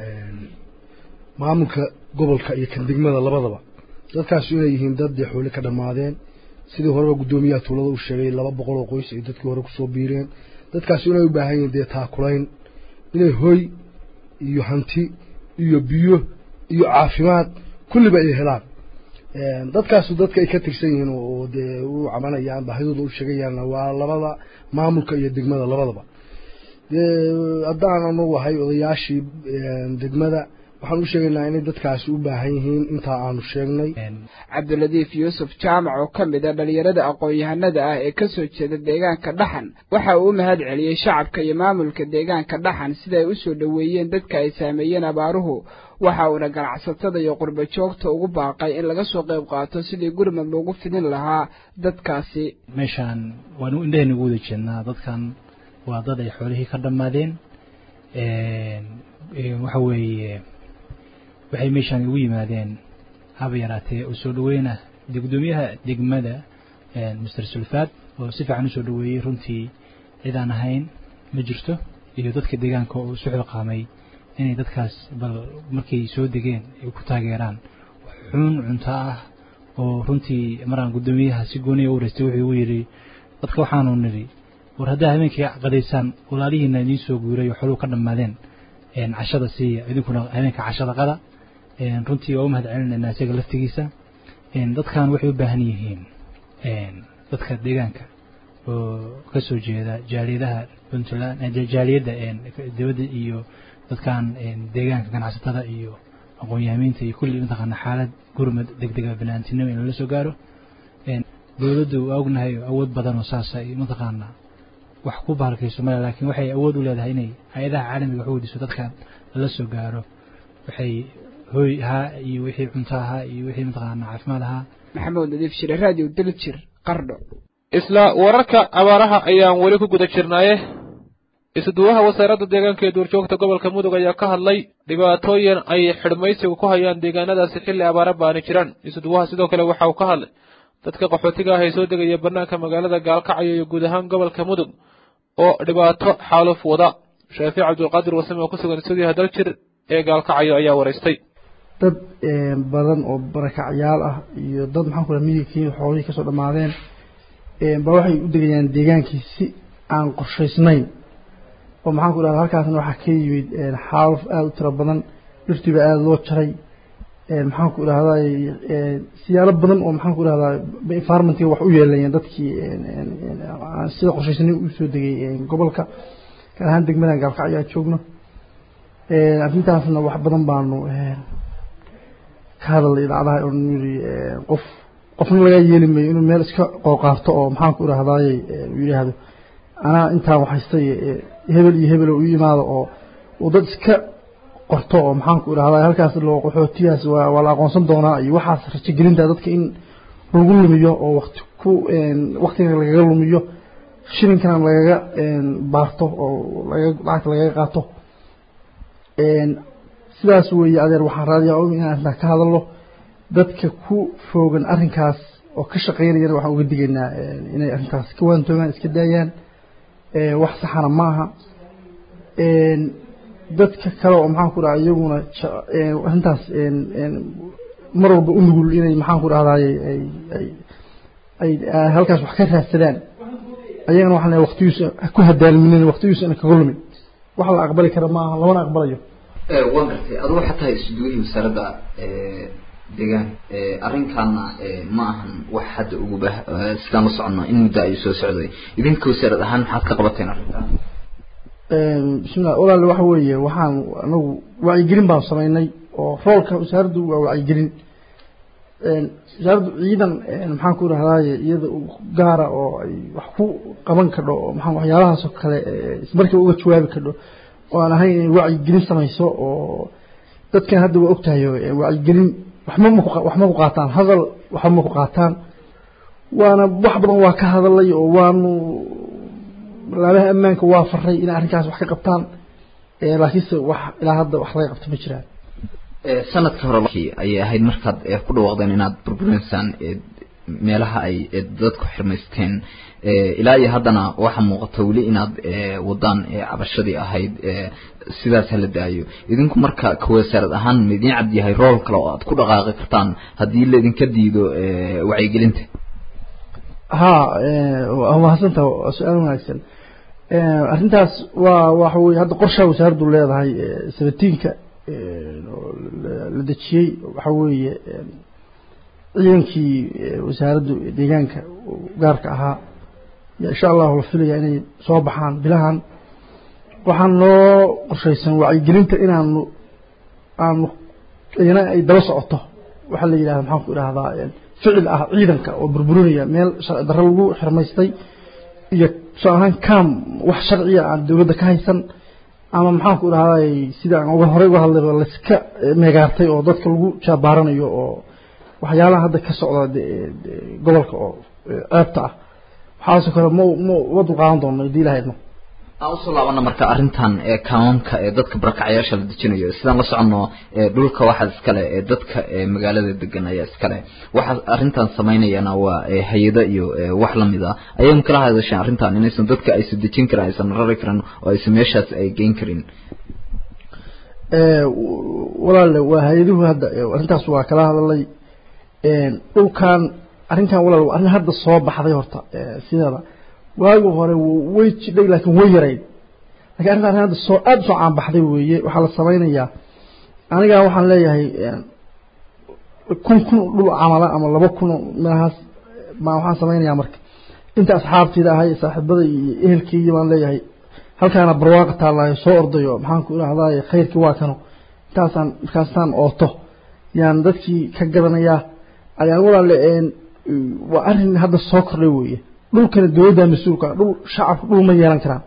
maamulka gobolka iyo kan degmada labadaba dadkaasi inay yihiin dad dee xooli ka dhammaadeen sidii horeba guddoomiyaha tuulada u sheegay laba boqol oo qoys ay dadkii hore kusoo biireen dadkaasi inay u baahan yihiin dee taakulayn inay hoy iyo hanti iyo biyo iyo caafimaad kulliba ay helaan dadkaasu dadka ay ka tirsan yihiin oo dee u cabanayaan baahidooda u sheegayaanna waa labada maamulka iyo degmada labadaba dee haddaan anagu ahay odayaashii degmada waxaan u sheegaynaa inay dadkaasi u baahan yihiin intaa aanu sheegnay cabdiladiif yuusuf jaamac oo ka mid a dhalinyarada aqoon-yahanada ah ee kasoo jeeda deegaanka dhaxan waxa uu u mahad celiyey shacabka iyo maamulka deegaanka dhaxan siday u soo dhoweeyeen dadka ay saameeyeen abaaruhu waxa uuna ganacsatada iyo qurba joogta ugu baaqay in laga soo qayb qaato sidii gurmad loogu fidin lahaa dadkaasi meeshaan waanu indhahayna ugu wada jeednaa dadkan waa dad ay xoolihii ka dhammaadeen waxa weeye waxay meeshaan ugu yimaadeen haba yaraatee oo soo dhaweyna gudoomiyaha degmada master sulfaad oo si fiican usoo dhaweeyey runtii cid aan ahayn ma jirto iyo dadka deegaanka oo isu xilqaamay inay dadkaas bal markay soo degeen ay ku taageeraan xun cunto ah oo runtii maraan gudoomiyaha si gooniya u wareystay wuxuu igu yidhi dadka waxaanu nidhi war haddaa habeenkii qadaysaan walaalihiina idiin soo guuray oo xoluu ka dhammaadeen cashada siiya idinkuna habeenka cashada qada runtii waa u mahad celinaynaa isaga laftigiisa dadkan waxay u baahan yihiin dadka deegaanka oo ka soo jeeda jaaliyadaha puntland jaaliyadda dibadda iyo dadkan deegaanka ganacsatada iyo aqoon-yahamiinta iyo kulli mataqaana xaalad gurmad degdega banaantinimo in lala soo gaaro dowladdu waa ognahay awood badan oo saasa iyo mataqaana wax ku bahalkayso male laakiin waxay awood u leedahay inay hay-adaha caalamiga wax weydiiso dadkan lala soo gaaro waxay hooy ahaa iyo wixii cunto ahaa iyo wixii mataqaana caafimaad ahaa maxamuud nadiif shire radio daljir qardho isla wararka abaaraha ayaan weli ku guda jirnaaye isuduwaha wasaaradda deegaanka ee duurjoogta gobolka mudug ayaa ka hadlay dhibaatooyin ay xidhmaysigu ku hayaan deegaanadaasi xilli abaara baani jiraan isuduwaha sidoo kale waxa uu ka hadlay dadka qaxootiga ah ee soo degaya bannaanka magaalada gaalkacyo iyo guud ahaan gobolka mudug oo dhibaato xaaluf wada shaafiic cabdulqaadir wasame oo ku sugan stuudiyaha daljir ee gaalkacyo ayaa waraystay dad badan oo barakacyaal ah iyo dad maxaan ku miyiga kenya xoolihii kasoo dhammaadeen ba waxay u degayaan deegaankii si aan qorshaysnayn oo maxaan ku dhahda halkaasna waxaa ka yimid xaaluf aada u tiro badan dhirtiiba aada loo jaray maxaan ku dhahday siyaalo badan oo maxaan ku dhahdaa environmentka wax u yeelayeen dadkii sida qorshaysnay usoo degay gobolka gaar ahaan degmadan gaalkacyo aan joogno arrintaasna wax badan baanu ka hadalay idaacadaha oo yiri qof qofna laga yeeli mayo inuu meel iska qooqaarto oo maxaan ku dhahdaay uu yidhaahdo anaa intaan waxhaystay hebel iyo hebel u yimaado oo uu dad iska qorto oo maxaan ku dhahdaa halkaas loo qaxootiyaas waa waa la aqoonsan doonaa iyo waxaas rajagelinta dadka in lagu lumiyo oo waqti ku waqtiga lagaga lumiyo shilinkana lagaga baarto oo laga lacagta lagaga qaato sidaas weeye adeer waxaan raadiyaa og inaan intaa ka hadalno dadka ku foogan arrinkaas oo ka shaqaynayana waxaan uga digaynaa inay arrintaas ka waantoomaan iska daayaan wax saxana ma aha dadka kale oo maxaan ku dhaha iyaguna arrintaas mar walba u nugul inay maxaan ku dhahdaay ay halkaas wax ka raadsadaan ayagana waxaan leeyahay waqtigiisa ku hadaalminin waqtigiisa ina kaga lumin wax la aqbali kara maaha lamana aqbalayo waan gartay adu waxaa tahay isduwihii wasaaradda deegaan arrinkaana ma ahan wax hadda uguba sidaan la soconno in muddo ay soo socday idinka wasaarad ahaan maxaad ka qabateen arrintan bismillah walaal waxa weeye waxaan anagu wacyigelin baan samaynay oo roolka wasaaraddu waa wacyigelin wasaaraddu ciidan maxaan ku dhahdaaye iyada gaara oo ay wax ku qaban kadho oo maxaa waxyaalahaasoo kale ismarkiiba uga jawaabi kadho oo aan ahayn inay wacyigelin samayso oo dadkan hadda waa ogtahay wacyigelin waxma maku waxma ku qaataan hadal waxba ma ku qaataan waana wax badan waa ka hadalay oo waanu laabaha ammaanka waa faray inay arrinkaas wax ka qabtaan laakiinse wax ilaa hadda wax laga qabto ma jiraan sanadka hore ayay ahayd markaad ku dhawaaqdeen inaad burbureysaan meelaha ay dadku xirmaysteen ilaa iyo haddana waxaa muuqata weli inaad wadaan cabashadii ahayd sidaas hala daayo idinku marka kawasaarad ahaan ma idiin cad yahay rool kale oo aad ku dhaqaaqi kartaan haddii laidinka diido wacyigelinta ha waa mahadsanta waa su-aal wanaagsan arrintaas waa waxa weye hadda qorshaa wasaaraddu leedahay sabatiinka la dejiyey waxa weeye ciidankii wasaaraddu deegaanka gaarka ahaa yaa insha allahu la filaya inay soo baxaan bilahan waxaan noo qorshaysan wacyigelinta inaanu aanu iyana ay daba socoto waxaa la yidhahda maxaan ku idhahdaa ficil ah ciidanka oo burburinaya meel sharci darro lagu xirmaystay iyo tusaale ahaan cam wax sharciya aan dowladda ka haysan ama maxaan ku idhahdaa sida aan uga horey uga hadlayba layska meegaartay oo dadka lagu jaabaaranayo oo waxyaalaha hadda ka socda gobolka oo ceebta ah waxaasoo kale ma ma uma dulqaadan doono hadii ilaha idmo aan usoo laabana marka arrintan ee kaamamka ee dadka barakacyaasha la dejinayo sidaan la soconno dhulka waxaa iskale ee dadka magaalada degan ayaa iskale waxa arrintan samaynayana waa hay-ado iyo wax lamid ah ayay kala hadasheen arrintan inaysan dadka aysan dejin karin aysan rari karin oo aysan meeshaas ay geyn karin walaale waa hay-aduhu hadda arrintaas waa kala hadalay dhulkan arrinkan walaal waa arrin hadda soo baxday horta sideeda waagi hore way jidhay laakiin way yarayd lakin arrinta arrin hadda soo aada usoo caanbaxday weeye waxaa la samaynayaa anigaa waxaan leeyahay kun kun dhul camala ama laba kun meelahaas baa waxaan samaynayaa marka inta asxaabtayda ahay saaxiibada iyo ehelkeyga baan leeyahay halkaana barwaaqa taallaayo soo ordayo maxaan ku idhahdaay khayrkii waa kano intaasaan markaastaan ooto yaan dadkii ka gadanayaa ayaan walaale waa arrin hadda soo kordhay weeye dhulkana dowladda mas-uulka dhul shacabka dhul ma yeelan karaan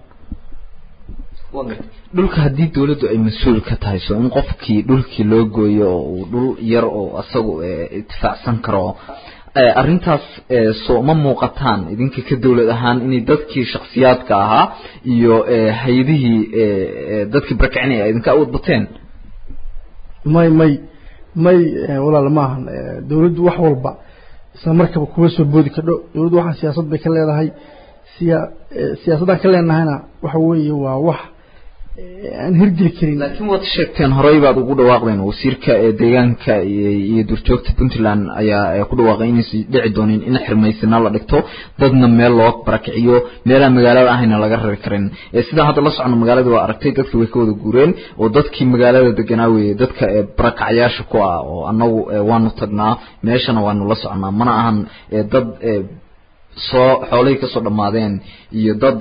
dhulka haddii dawladdu ay mas-uul ka tahay so in qofkii dhulkii loo gooyo oo uu dhul yar oo isagu itifaacsan karo arrintaas soo ma muuqataan idinka ka dawlad ahaan inay dadkii shaksiyaadka ahaa iyo hay-adihii dadkii barakacinaya idinka awood bateen may may may walaal maahan dawladdu wax walba isla markaba kuga soo boodi kadho dawladdu waxaan siyaasad bay ka leedahay siya siyaasaddaan ka leenahayna waxa weeye waa wax aan hirgeli karin laakiin waad sheegteen horey baad ugu dhawaaqdeen wasiirka deegaanka iyo duurjoogta puntland ayaa ku dhawaaqay inaysan dhici doonin in xirmaysina la dhigto dadna meel loo barakiciyo meelaan magaalada ahayna laga rari karin sidaan hadda la socono magaalada waa aragtay dadki way ka wada guureen oo dadkii magaalada deganaa weeye dadka barakacyaasha ku ah oo annagu waanu tagnaa meeshana waanu la soconaa mana ahan dad soo xoolihii kasoo dhammaadeen iyo dad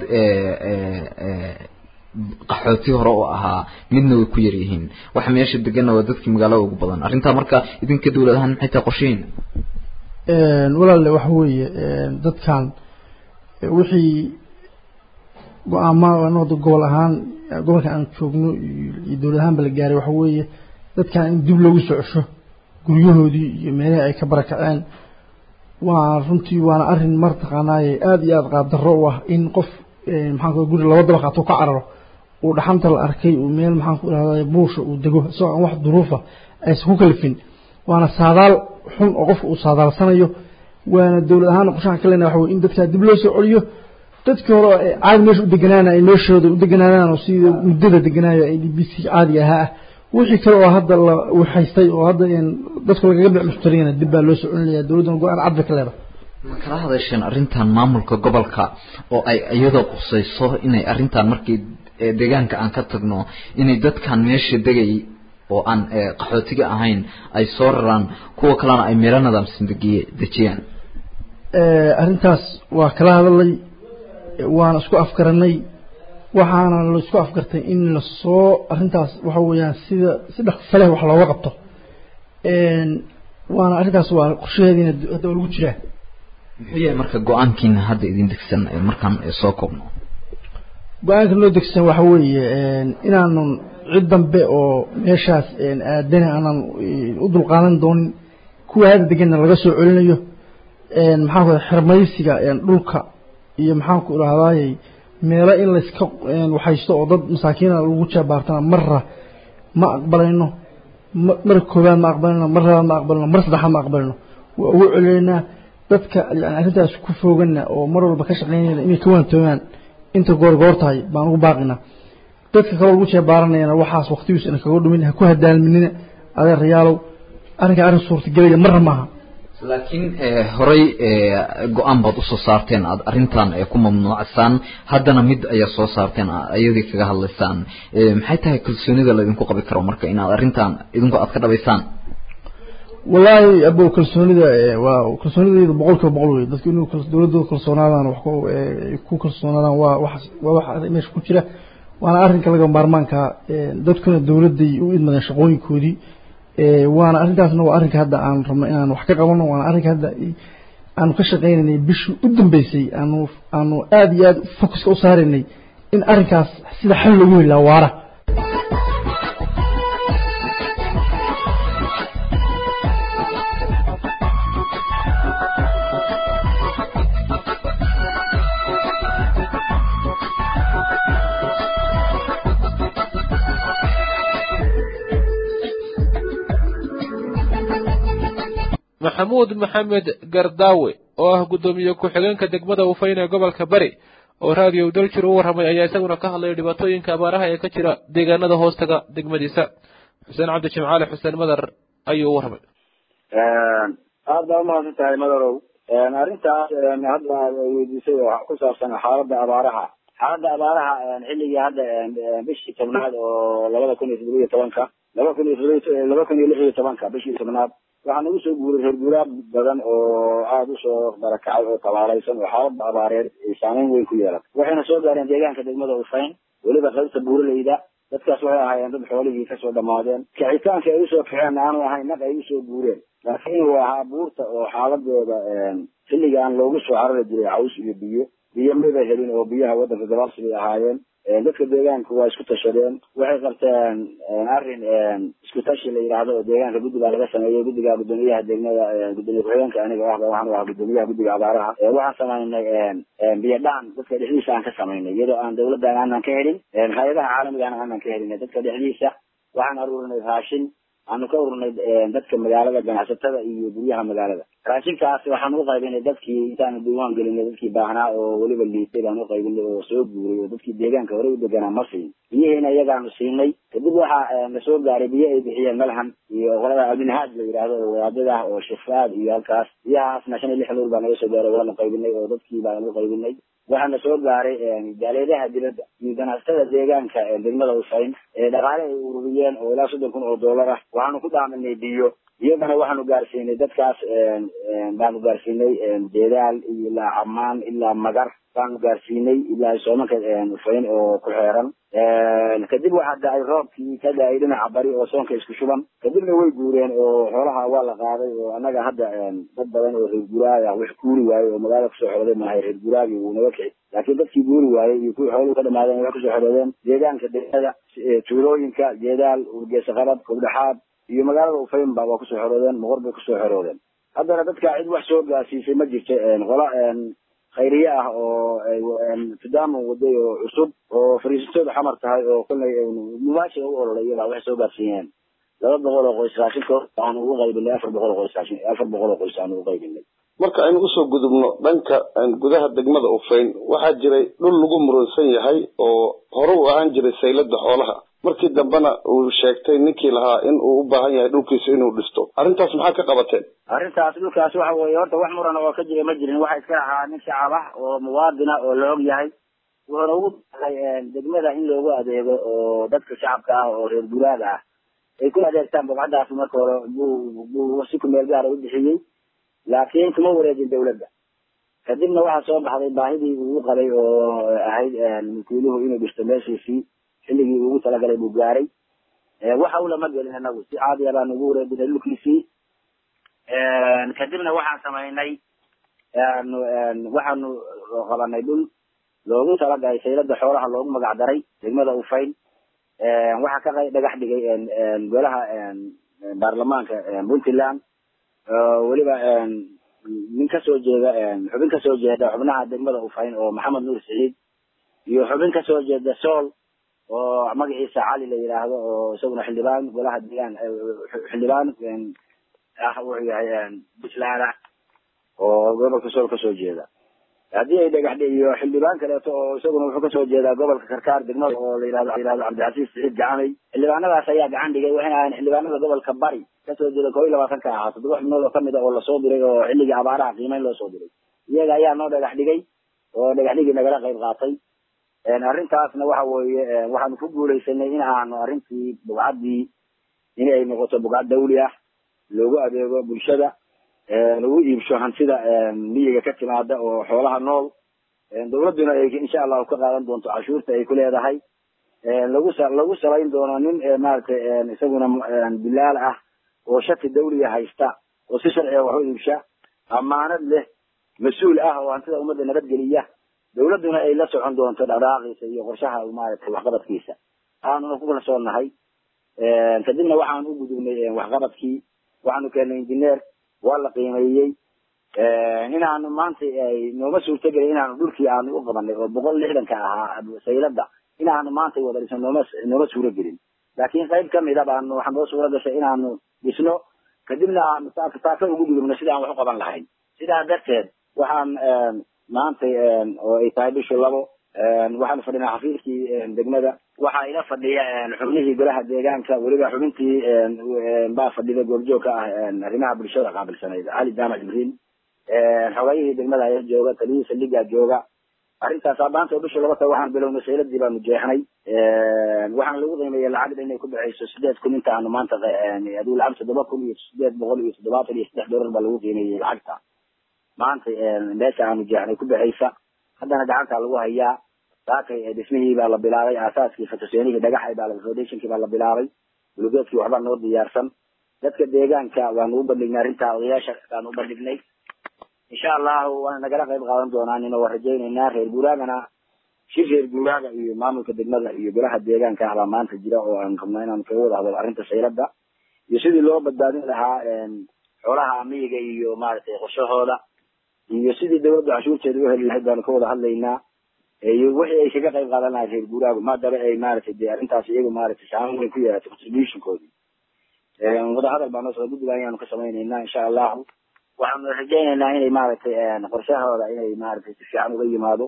qaxooti hore oo ahaa midna way ku yar yihiin waxa meesha deganna waa dadkii magaalada ugu badan arrintaa marka idinka dawlad ahaan maxay tahay qorsheyn walaale waxa weeye dadkan wixii go-aama anada gobol ahaan gobolka aan joogno iyo dawlad ahaanba la gaaray waxa weeye dadkan in dib loogu soo cesho guryahoodii iyo meelihii ay ka barakaceen waa runtii waana arrin martaqaanaaye aada iyo aada qaabdarro u ah in qof maxaan ku guri laba dabaq hatuu ka cararo uu dhaxanta la arkay uu meel maxaan ku idhahda buusha uu dego isagoo aan wax duruufa aysan ku kalifin waana saadaal xun oo qofka uu saadaalsanayo waana dawlad ahaan qorshahan ka lena waxa wey in dadkaa dib loo soo celiyo dadkii hore caadi meesha u deganaana ay meeshooda u deganaadaan oo sida muddada deganaayo ay d b c caadiga ahaa ah wixii kale oo hadda la waxaystay oo hadda dadku lagaga bic mushtariyana dib baa loo soo celinaya dawladdana go-aan cad bay ka leedahay ma kala hadasheen arrintan maamulka gobolka oo ay iyadoo qusayso inay arrintan markii deegaanka aan ka tagno inay dadkan meesha degay oo aan qaxootiga ahayn ay soo raraan kuwa kalena ay meelo nidaamsan degiye dejiyaan arrintaas waa kala hadalay waana isku afgaranay waxaana la isku afgartay in lasoo arrintaas waxa weeyaan sida si dhaqso leh wax looga qabto waana arrintaas waa qorshaheediina hadda waa lagu jiraa muxuu yahay marka go-aankiina hadda idin degsan markaan soo koobno go-aanka noo degsan waxa weeye inaanu cid dambe oo meeshaas aadana aanan u dulqaadan doonin kuwa hadda deganna laga soo celinayo maxaan ku xirmaysiga dhulka iyo maxaan ku idhahdaayey meelo in layska waxaysto oo dad masaakiina lagu jaabaartana marra ma aqbalayno mar koobaad ma aqbalino mar labaad ma aqbalino mar saddexaad ma aqbalino waa ugu celineynaa dadka yani arrintaas ku foogana oo mar walba ka shaqeynayna inay ka waantoogaan inta goor goor tahay baan ugu baaqina dadka kaloo lagu jeebaaranayana waxaas waqtigiis ina kaga dhumin ha ku hadaalminina adeerayaalow arrinka arrin suurtagelaya marna maaha laakiin horey go-aan baad usoo saarteen aad arrintan ku mamnuucsaan haddana mid ayaa soo saarteen ayadii kaga hadlaysaan maxay tahay kalsoonida laydinku qabi karo marka inaad arrintan idinku aad ka dhabaysaan wallaahi abow kalsoonida waa kalsoonidayda boqol kiiba boqol wey dadku inuu dawladooda kalsoonaadaan wax ku kalsoonaadaan waa wax waa wax meesha ku jira waana arrinka laga maarmaanka dadkuna dowladday u idmadeen shaqooyinkoodii waana arrintaasna waa arrinka hadda aan rabno inaan wax ka qabano waana arrinka hadda aanu ka shaqaynaynay bishii u dambeysay aanu aanu aada iyo aada focuska u saaraynay in arrinkaas sida xal loogu heli lahaa waara maxamuud maxamed gardaawe oo ah guddoomiye ku-xigeenka degmada ufayn ee gobolka bari oo raadiyo daljir u warramay ayaa isaguna ka hadlaya dhibaatooyinka abaaraha ee ka jira deegaanada hoostaga degmadiisa xuseen cabdi jimcaale xuseen madar ayuu u warramay aad baa umahadsan tahay madarow arrintaas hadda weydiisay oo ku saabsan xaaladda abaaraha xaaladda abaaraha xilligii hadda bishii tobnaad oo labada kun iyo toddoba iyo tobanka laba kun iyo laba kun iyo lix iyo tobanka bishii tobnaad waxaa nagu soo guuray reer guuraab badan oo aada usoo barakacay oo tabaalaysan oo xaaladda abaareed ay saameyn weyn ku yeelan waxayna soo gaareen deegaanka degmada ufayn weliba qaybta buuraleyda dadkaas waxay ahaayeen dad xoolihii kasoo dhamaadeen kicitaanka ay usoo kaceen aanu ahayn naq ay usoo guureen laakiin uu ahaa buurta oo xaaladeeda xilliga aan loogu soo carari jiray caws iyo biyo biyo maba helin oo biyaha waddanka gabaabsi bay ahaayeen dadka deegaanka waa isku tashadeen waxay qabteen arrin isku tashi la yidhaahdo oo deegaanka guddigaa laga sameeyey guddiga guddoomiyaha degmada guddoomiye ku-xigeenka aniga ahba waxaan ahaa guddoomiyaha guddiga abaaraha waxaan samaynay biyo dhaan dadka dhexdiisa aan ka samaynay iyadoo aan dawladdan aanan ka helin hay-adaha caalamigana aanan ka helin dadka dhexdiisa waxaan aruurinay raashin aanu ka ururnay dadka magaalada ganacsatada iyo guryaha magaalada raashinkaas waxaan u qaybinay dadkii intaanu diiwaan gelinay dadkii baahnaa oo weliba liitay baan u qaybinay oo soo guuray oo dadkii deegaanka horey u deganaa ma siin biyihiina iyagaanu siinay kadib waxaa na soo gaaray biyo ay bixiyeen malham iyo qolada alminhaaj la yidhaahdo oo wadaadada ah oo shifaad iyo halkaas biyahaasna shan iyo lix lool baa naga soo gaaray waanu qaybinay oo dadkii baanu u qaybinay waxaana soo gaaray jaaleedaha dibadda iyo ganacsatada deegaanka degmada ufayn ee dhaqaale ay ururiyeen oo ilaa soddon kun oo dollar ah waxaanu ku dhaaminay biyo iyagana waxaanu gaarsiinay dadkaas baanu gaarsiinay jeedaal ilaa camaan ilaa magar baanu gaarsiinay ilaa soomanka ufayn oo ku xeeran kadib waxaa da-ay roobkii ka da-ay dhinaca bari oo soonka isku shuban kadibna way guureen oo xoolaha waa la qaaday oo annaga hadda dad badan oo reer guraaya wax guuri waayey oo magaalada kusoo xorooday maahay reer guraagi wuu naga kici laakiin dadkii guuri waayey iyo kuwii xooluhu ka dhamaadeen waxay kusoo xoroodeen deegaanka degmada tuulooyinka jeedaal urgeesa qabad kobdhaxaad iyo magaalada ufaynba waa kusoo xoroodeen moqor bay kusoo xoroodeen haddana dadka cid wax soo gaarsiisay ma jirto qola khayriye ah oo tudamo waday oo cusub oo fariisatooda xamar tahay oo kollay mubaashir u ololay iyagaa waxay soo gaarsiiyeen laba boqol oo qoys raashinkood aanu ugu qaybinay afar boqol oo qoys raashin afar boqol oo qoys aanu ugu qaybinay marka aynu usoo gudubno dhanka gudaha degmada ufayn waxaa jiray dhul lagu muransan yahay oo hore u ahaan jiray saylada xoolaha markii dambena uu sheegtay ninkii lahaa in uu u baahan yahay dhulkiisa inuu dhisto arrintaas maxaa ka qabateen arrintaas dhulkaas waxa weeye horta wax muran oo ka jira ma jirin waxa iska ahaa nin shacab ah oo muwaadina oo la og yahay wuxuuna ugu daray degmada in loogu adeego oo dadka shacabka ah oo reer guraaga ah ay ku adeegtaan bogcadaas marka hore buu buu si ku meel gaara u bixiyey laakiin kuma wareejin dawladda kadibna waxaa soo baxday baahidii uu qabay oo ahayd mulkiiluhu inuu dhisto meeshiisii xilligii ugu talagalay buu gaaray waxa ulama gelin inagu si caadiya baanu ugu wareejinay dhulkiisii kadibna waxaan samaynay waxaanu qabanay dhul loogu talagalay saylada xoolaha loogu magac daray degmada ufayn waxaa ka dhagax dhigay golaha baarlamaanka puntland weliba nin kasoo jeeda xubin kasoo jeeda xubnaha degmada ufayn oo maxamed nuur siciid iyo xubin kasoo jeeda sool oo magaciisa cali la yidhaahdo oo isaguna xildhibaan golaha deegaan xildhibaan ah wuxuu yahay puntland ah oo gobolka sool kasoo jeeda haddii ay dhagax iyo xildhibaan kaleeto oo isaguna wuxuu kasoo jeedaa gobolka karkaar degmada oo la yihahdo yihahdo cabdicasiis siciid gacanay xildhibaanadaas ayaa gacan dhigay waxayna ahayn xildhibaanada gobolka bari kasoo jeeda koo iyo labaatan ka ahaa toddoba xubnood oo kamid a oo lasoo diray oo xilligii abaaraha qiimeyn loo soo diray iyaga ayaa noo dhagax dhigay oo dhagax dhigii nagala qayb qaatay arrintaasna waxa weeye waxaanu ku guulaysanay in aanu arrintii bugcaddii in ay noqoto bugcad dawli ah loogu adeego bulshada lagu iibsho hantida miyiga ka timaada oo xoolaha nool dawladduna ay insha allahu ka qaadan doonto cashuurta ay ku leedahay lagu lagu salayn doono nin maaragtay isaguna bilaal ah oo shati dawliya haysta oo si sharciga wax u iibsha amaanad leh mas-uul ah oo hantida ummadda nabadgeliya dawladduna ay la socon doonto dhaqdhaqaaqiisa iyo qorshaha maaragtay waxqabadkiisa aanuna ku kalsoonahay kadibna waxaan u gudubnay waxqabadkii waxaanu keennay injineer waa la qiimeeyey inaanu maanta nooma suurtagelin inaanu dhulkii aanu u qabanay oo boqol lixdanka ahaa saylada inaanu maanta wada dhisno nooma nooma suuro gelin laakiin qayb kamida baanu waxaa noo suura gashay inaanu dhisno kadibna aanu taaka taaka ugu gudubno sida aan wax u qaban lahayn sidaa darteed waxaan maanta oo ay tahay bishu labo waxaanu fadhinaa xafiiskii degmada waxaa ila fadhiya xubnihii golaha deegaanka weliba xubintii baa fadhida goobjoog ka ah arrimaha bulshada qaabilsanayd cali jaamac jibriil xogayihii degmada ayaa jooga taliyihii saldhigaa jooga arrintaas maanta oo bisha laba tahay waxaan bilownay sayladii baanu jeexnay waxaan lagu qiimeeyey lacagda inay ku baxayso sideed kun inta aanu maanta aduu lacag toddoba kun iyo sideed boqol iyo toddobaatan iyo saddex doolar baa lagu qiimeeyey lacagta maanta meesha aanu jeexnay ku baxaysa haddana gacanta lagu hayaa saakay dhismihii baa la bilaabay aasaaskii fatoseenihii dhagaxa baa foundationkii baa la bilaabay bulugeedkii waxbaa noo diyaarsan dadka deegaanka waanu u bandhignay arrintaa odayaasha baanu u bandhignay insha allahu waana nagala qayb qaadan doonaan ina waa rajaynaynaa reer guuraagana shir reer guuraaga iyo maamulka degmada iyo golaha deegaanka ah baa maanta jira oo aan rabnaa inaanu kaga wada hadlo arrinta saylada iyo sidii loo badbaadin lahaa xoolaha amiyiga iyo maaragtay qorshahooda iyo sidii dawladda cashuurteeda u heli lahayd baanu ka wada hadlaynaa iyo wixii ay kaga qayb qaadan lahayd reer guuraagu maadaba ay maaragtay dee arrintaas iyagu maaragtay saameyn weyn ku yeelatay contributionkoodii wadahadal baa noo soo guddiga ayaanu ka samaynaynaa insha allahu waxaanu rajaynaynaa inay maaragtay qorshahooda inay maaragtay si fiican uga yimaado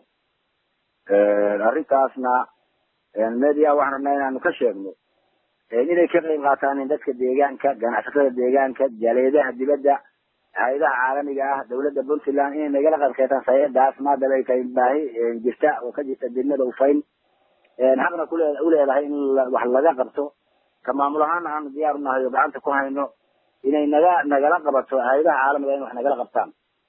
arrintaasna media waxaan rabnaa inaanu ka sheegno inay ka qayb qaataan dadka deegaanka ganacsatada deegaanka jaleedaha dibadda hay-adaha caalamiga ah dawladda puntland inay nagala qayb qaataan sayadaas maadaba ay tahay baahi jirta oo ka jirta degmada ufayn xaqna kule uleedahay in wax laga qabto ka maamul ahaana aanu diyaar unahay oo gacanta ku hayno inay naga nagala qabato hay-adaha caalamiga in wax nagala qabtaan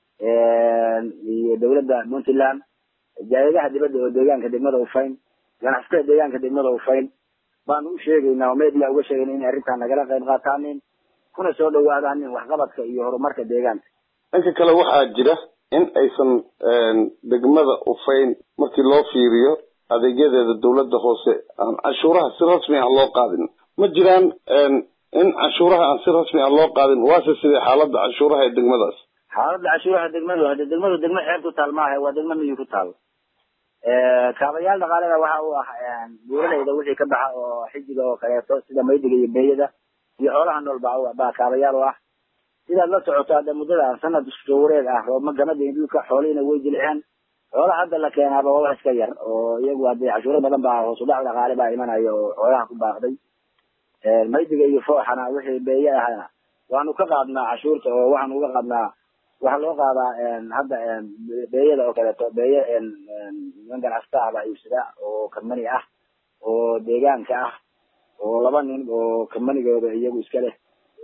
iyo dawladda puntland jaaliyadaha dibadda oo deegaanka degmada ufayn ganacsatada deegaanka degmada ufayn baanu u sheegaynaa oo media uga sheegayna inay arrintaa nagala qayb qaataanin kuna soo dhawaadaanin waxqabadka iyo horumarka deegaanka dhanka kale waxaa jira in aysan degmada ufayn markii loo fiiriyo adeegyadeeda dawladda hoose aan canshuuraha si rasmi ah loo qaadin ma jiraan in canshuuraha aan si rasmi ah loo qaadin waase sidee xaaladda canshuuraha ee degmadaas xaaladda canshuuraha degmadu hade degmadu degmo xeeb ku taal maaha waa degmo miyi ku taal kaabayaal dhaqaalena waxa uu ah buuralayda wixii ka baxa oo xijiga oo kaleeto sida maydiga iyo beeyada iyo xoolaha nool baa baa kaabayaal u ah sidaad la socoto hadda muddada sanad soo wareeg ah roobma gamada dhulka xoolihiina way jilceen xoolaha hadda la keenaaba waa wax iska yar oo iyagu hadee cashuuro badan baa hoos u dhac dhaqaale baa imanaya oo xoolaha ku baaqday maydiga iyo fooxana wixii beeye ahana waanu ka qaadnaa cashuurta oo waxaanu uga qaadnaa waxaa loo qaadaa hadda beeyada oo kaleeto beeye niman ganacsata ah baa iibsada oo kambani ah oo deegaanka ah oo laba nin oo kambanigooda iyagu iska leh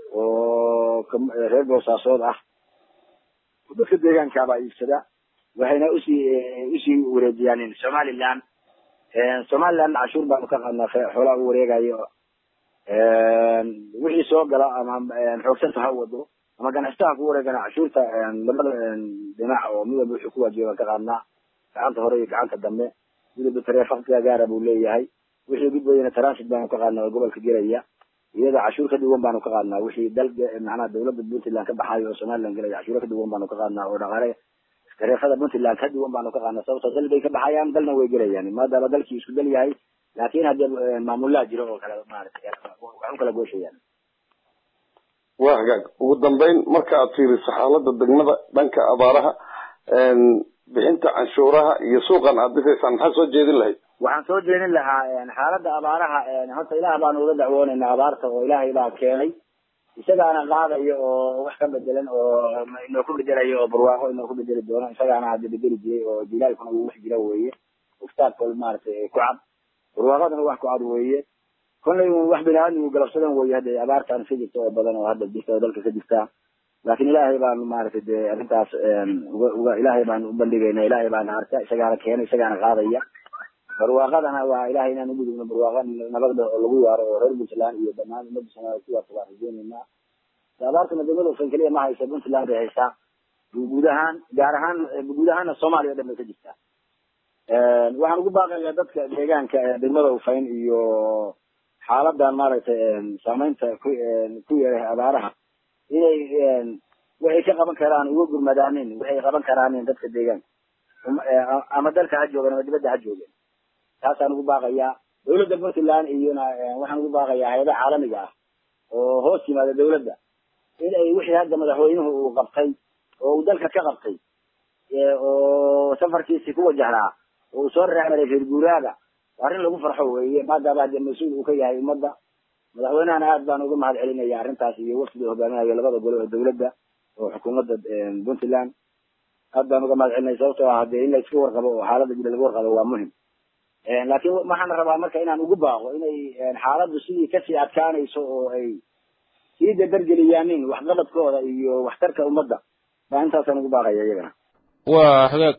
oo reer boosaasood ah dadka deegaanka baa iibsada waxayna usii usii wareejiyaan somaliland somaliland cashuur baanu ka qaadnaa xoolaha u wareegayo wixii soo gala ama xoogsanta ha wado ama ganacsataa ku wareegana cashuurta labada dhinac oo mid walba wuxuu ku waajiba baan ka qaadnaa gacanta hore iyo gacanta dambe midwalba tareefaka gaara buu leeyahay wixii gudbayana transit baanu ka qaadnaa oo gobolka gelaya iyada cashuur ka duwan baanu ka qaadnaa wixii dal macnaha dawladda puntland ka baxayo oo somaliland gelaya cashuuro ka duwan baanu ka qaadnaa oo dhaqaale tareefada puntland ka duwan baanu ka qaadnaa sababto dal bay ka baxayaan dalna way gelayaan maadaama dalkii isku dal yahay laakin haddee maamulaha jiro oo kale maaragtay wax u kala gooshayaan waa hagaag ugu dambeyn marka aad fiiriso xaaladda degmada dhanka abaaraha bixinta canshuuraha iyo suuqan aad dhisaysaan maxaa soo jeedin lahayd waxaan soo jeedin lahaa xaaladda abaaraha horta ilaah baanu uga dacwoonaynaa abaarta oo ilaahay baa keenay isagaana qaadayo oo wax ka bedelan oo inoo ku bedelayo oo barwaaqo inoo ku bedeli doono isagaana hadda bedeli jiray oo jilaalkuna uu wax jira weeye ustaadkood maaragtay ku cad barwaaqaduna wax ku cad weeye kollay wax bini-aadmigu galabsadan weeye hadda abaartaan ka jirta oo badan oo hadda jirta oo dalka ka jirta laakin ilaahay baanu maaragtay dee arrintaas uga uga ilaahay baanu u bandhigayna ilaahay baana arka isagaana keenay isagaana qaadaya barwaaqadana waa ilahay inaan ugudubno barwaaqa nabadda oo lagu yaaro oo reer puntland iyo dhammaan ummadda soomaaliya ku waarta waan rajeynaynaa abaartana degmada ufan keliya ma haysa puntland bay haysaa guud ahaan gaar ahaan guud ahaana soomaaliya o dhan bay ka jirtaa waxaan ugu baaqayaa dadka deegaanka degmada ufayn iyo xaaladan maaragtay saameynta ku ku yeeray abaaraha inay waxay ka qaban karaan uga gurmadaanin waxay qaban karaanin dadka deegaanka ama dalka ha joogan ama dibadda ha joogeen taasaan ugu baaqayaa dawladda puntland iyona waxaan ugu baaqayaa hay-adaha caalamiga ah oo hoos yimaada dawladda in ay wixii hadda madaxweynuhu uu qabtay oo uu dalka ka qabtay oo safarkiisii ku wajahnaa oo uu soo reexmaray reer guuraaga arrin lagu farxo weeye maadaama hadee mas-uul uu ka yahay ummadda madaxweynahana aad baan uga mahad celinaya arrintaas iyo wafdiga hogaaminayo labada gole oo dawladda oo xukuumadda puntland aad baan uga mahad celinaya sababtoo ah hadee in la iska warqabo oo xaaladda jira laga warqabo waa muhim laakiin waxaan rabaa marka inaan ugu baaqo inay xaaladdu sidii kasii adkaanayso oo ay sii dadargeliyaanin waxqabadkooda iyo waxtarka ummadda baa intaasaan ugu baaqaya iyagana waa hagaag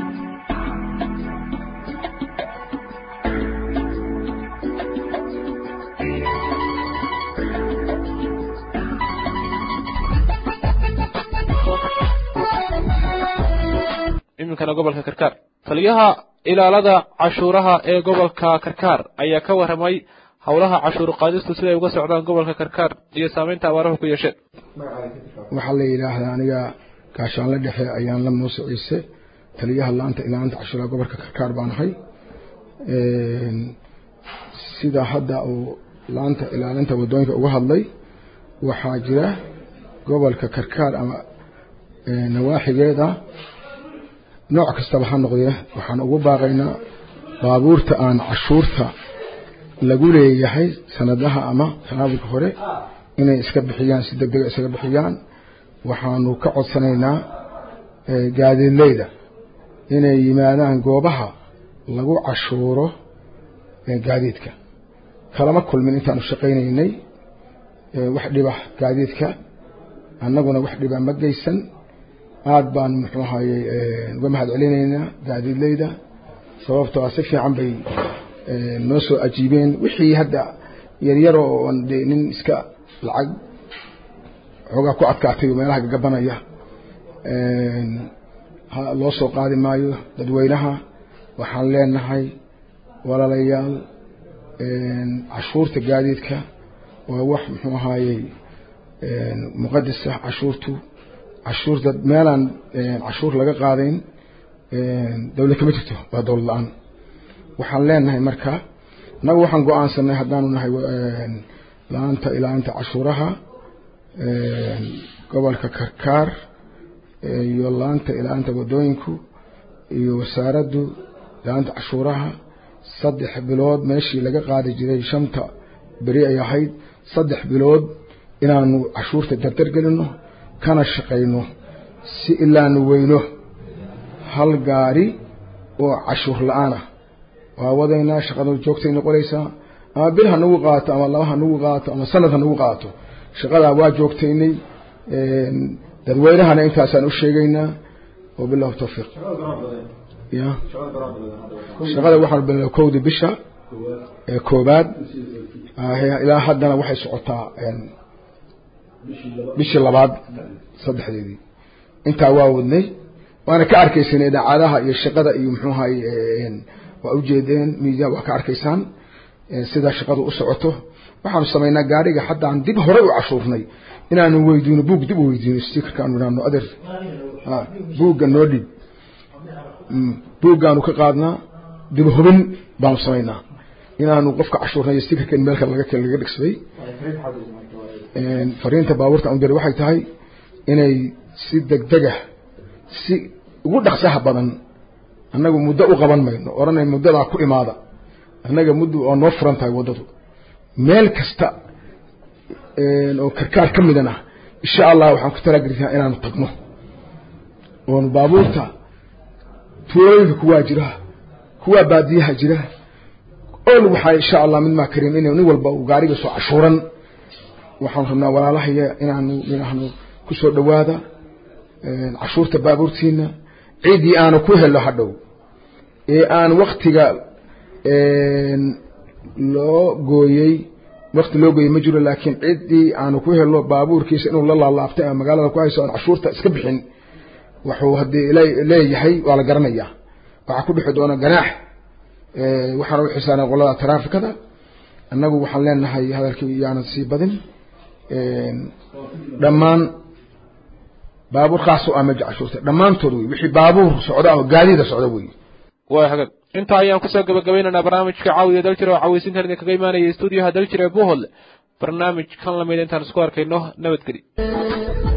iminkana gobolka karkaar taliyaha ilaalada cashuuraha ee gobolka karkaar ayaa ka warramay howlaha cashuur qaadistu siday uga socdaan gobolka karkaar iyo saameynta abaaruhu ku yeesheen waxaa la yidhaahdaa aniga gaashaanle dhexe ayaan la muuse ciise taliyaha laanta ilaalinta cashuuraha gobolka karkaar baan ahay sida hadda uu laanta ilaalinta wadooyinka uga hadlay waxaa jira gobolka karkaar ama nawaaxigeeda nooc kastaba ha noqdee waxaan ugu baaqaynaa baabuurta aan cashuurta lagu leeyahay sanadaha ama sanadka hore inay iska bixiyaan si degdega isaga bixiyaan waxaanu ka codsanaynaa gaadiidleyda inay yimaadaan goobaha lagu cashuuro gaadiidka kalama kulmin intaanu shaqaynaynay wax dhiba gaadiidka annaguna wax dhiba ma geysan aad baan muxuu ahaye uga mahad celinaynaa gaadiidleyda sababtoo ah si fiican bay noo soo ajiibeen wixii hadda yaryaro oon dee nin iska lacag xoogaa ku adkaatay oo meelaha gagabanaya loo soo qaadi maayo dadweynaha waxaan leenahay walaalayaal cashuurta gaadiidka waa wax muxuu ahaayey muqadasa cashuurtu cashuurta meelaan cashuur laga qaadayn dawlad kama jirto waa dawlad la-aan waxaan leenahay marka annagu waxaan go-aansanay haddaanu nahay la-aanta ilaalinta cashuuraha gobolka karkaar iyo la-aanta ilaalinta wadooyinku iyo wasaaraddu ilaalinta cashuuraha saddex bilood meeshii laga qaadi jiray shanta beri ay ahayd saddex bilood inaanu cashuurta dardargelino kana shaqayno si ilaanu weyno hal gaari oo cashuur la-aan ah waa wadaynaa shaqadu joogtay noqonaysaa ama bil ha nagu qaato ama laba ha nagu qaato ama sanad ha nagu qaato shaqadaa waa joogtaynay dadweynahana intaasaan u sheegaynaa wabilahu tawfiiq ya shaqada waxaan bilaa kowda bisha ee koobaad ilaa haddana waxay socotaa bishii labaad saddexdeedii intaa waa wadnay waana ka arkaysan idaacadaha iyo shaqada iyo muxuu ahay waa ujeedeen media waa ka arkaysaan sidaa shaqadu u socoto waxaanu samaynaa gaariga haddaan dib horey u cashuurnay inaanu weydiino buug dib u weydiino stikerka aanu idhaahno adeer buugga noo dhib buuggaanu ka qaadnaa dib hubin baanu samaynaa inaanu qofka cashuurnay stikerka in meelka laga laga dhigsaday fariinta baabuurta aan diray waxay tahay inay si degdega si ugu dhaqsaha badan annagu muddo u qaban mayno odhanay muddadaa ku imaada annaga muddo oo noo furan tahay waddadu meel kasta oo karkaar ka midana insha allah waxaan ku talagelinaa inaanu tagno oonu baabuurta tuulooyinka kuwaa jira kuwaa baadiyaha jira ool waxaa insha allah mid maa karin in nin walba uu gaariga soo cashuuran waxaan rabnaa walaalahaya inaanu inaanu ku soo dhowaada cashuurta baabuurtiina ciddii aanu ku helo hadhow ee aan waktiga loo gooyey wakti loo gooyey ma jiro laakiin ciddii aanu ku helno baabuurkiisa inuu la laalaabtay ama magaalada ku hayso aan cashuurta iska bixin wuxuu haddii leeyahay waa la garanayaa waxaa ku dhexi doona ganaax waxaana u xisaanay qolada taraafikada annagu waxaan leenahay hadalkii yaanan sii badin dhammaan baabuur khaas u ah meja cashuurta dhammaantood wey wixii baabuur socda ama gaadiida socda wey waa hagag intaa ayaan kusoo gabagabaynaynaa barnaamijka caawiya daljir oo cawaysintan idinkaga imaanaya stuudiyaha daljir ee buhol barnaamij kan lamid intaan isku arkayno nabadgeli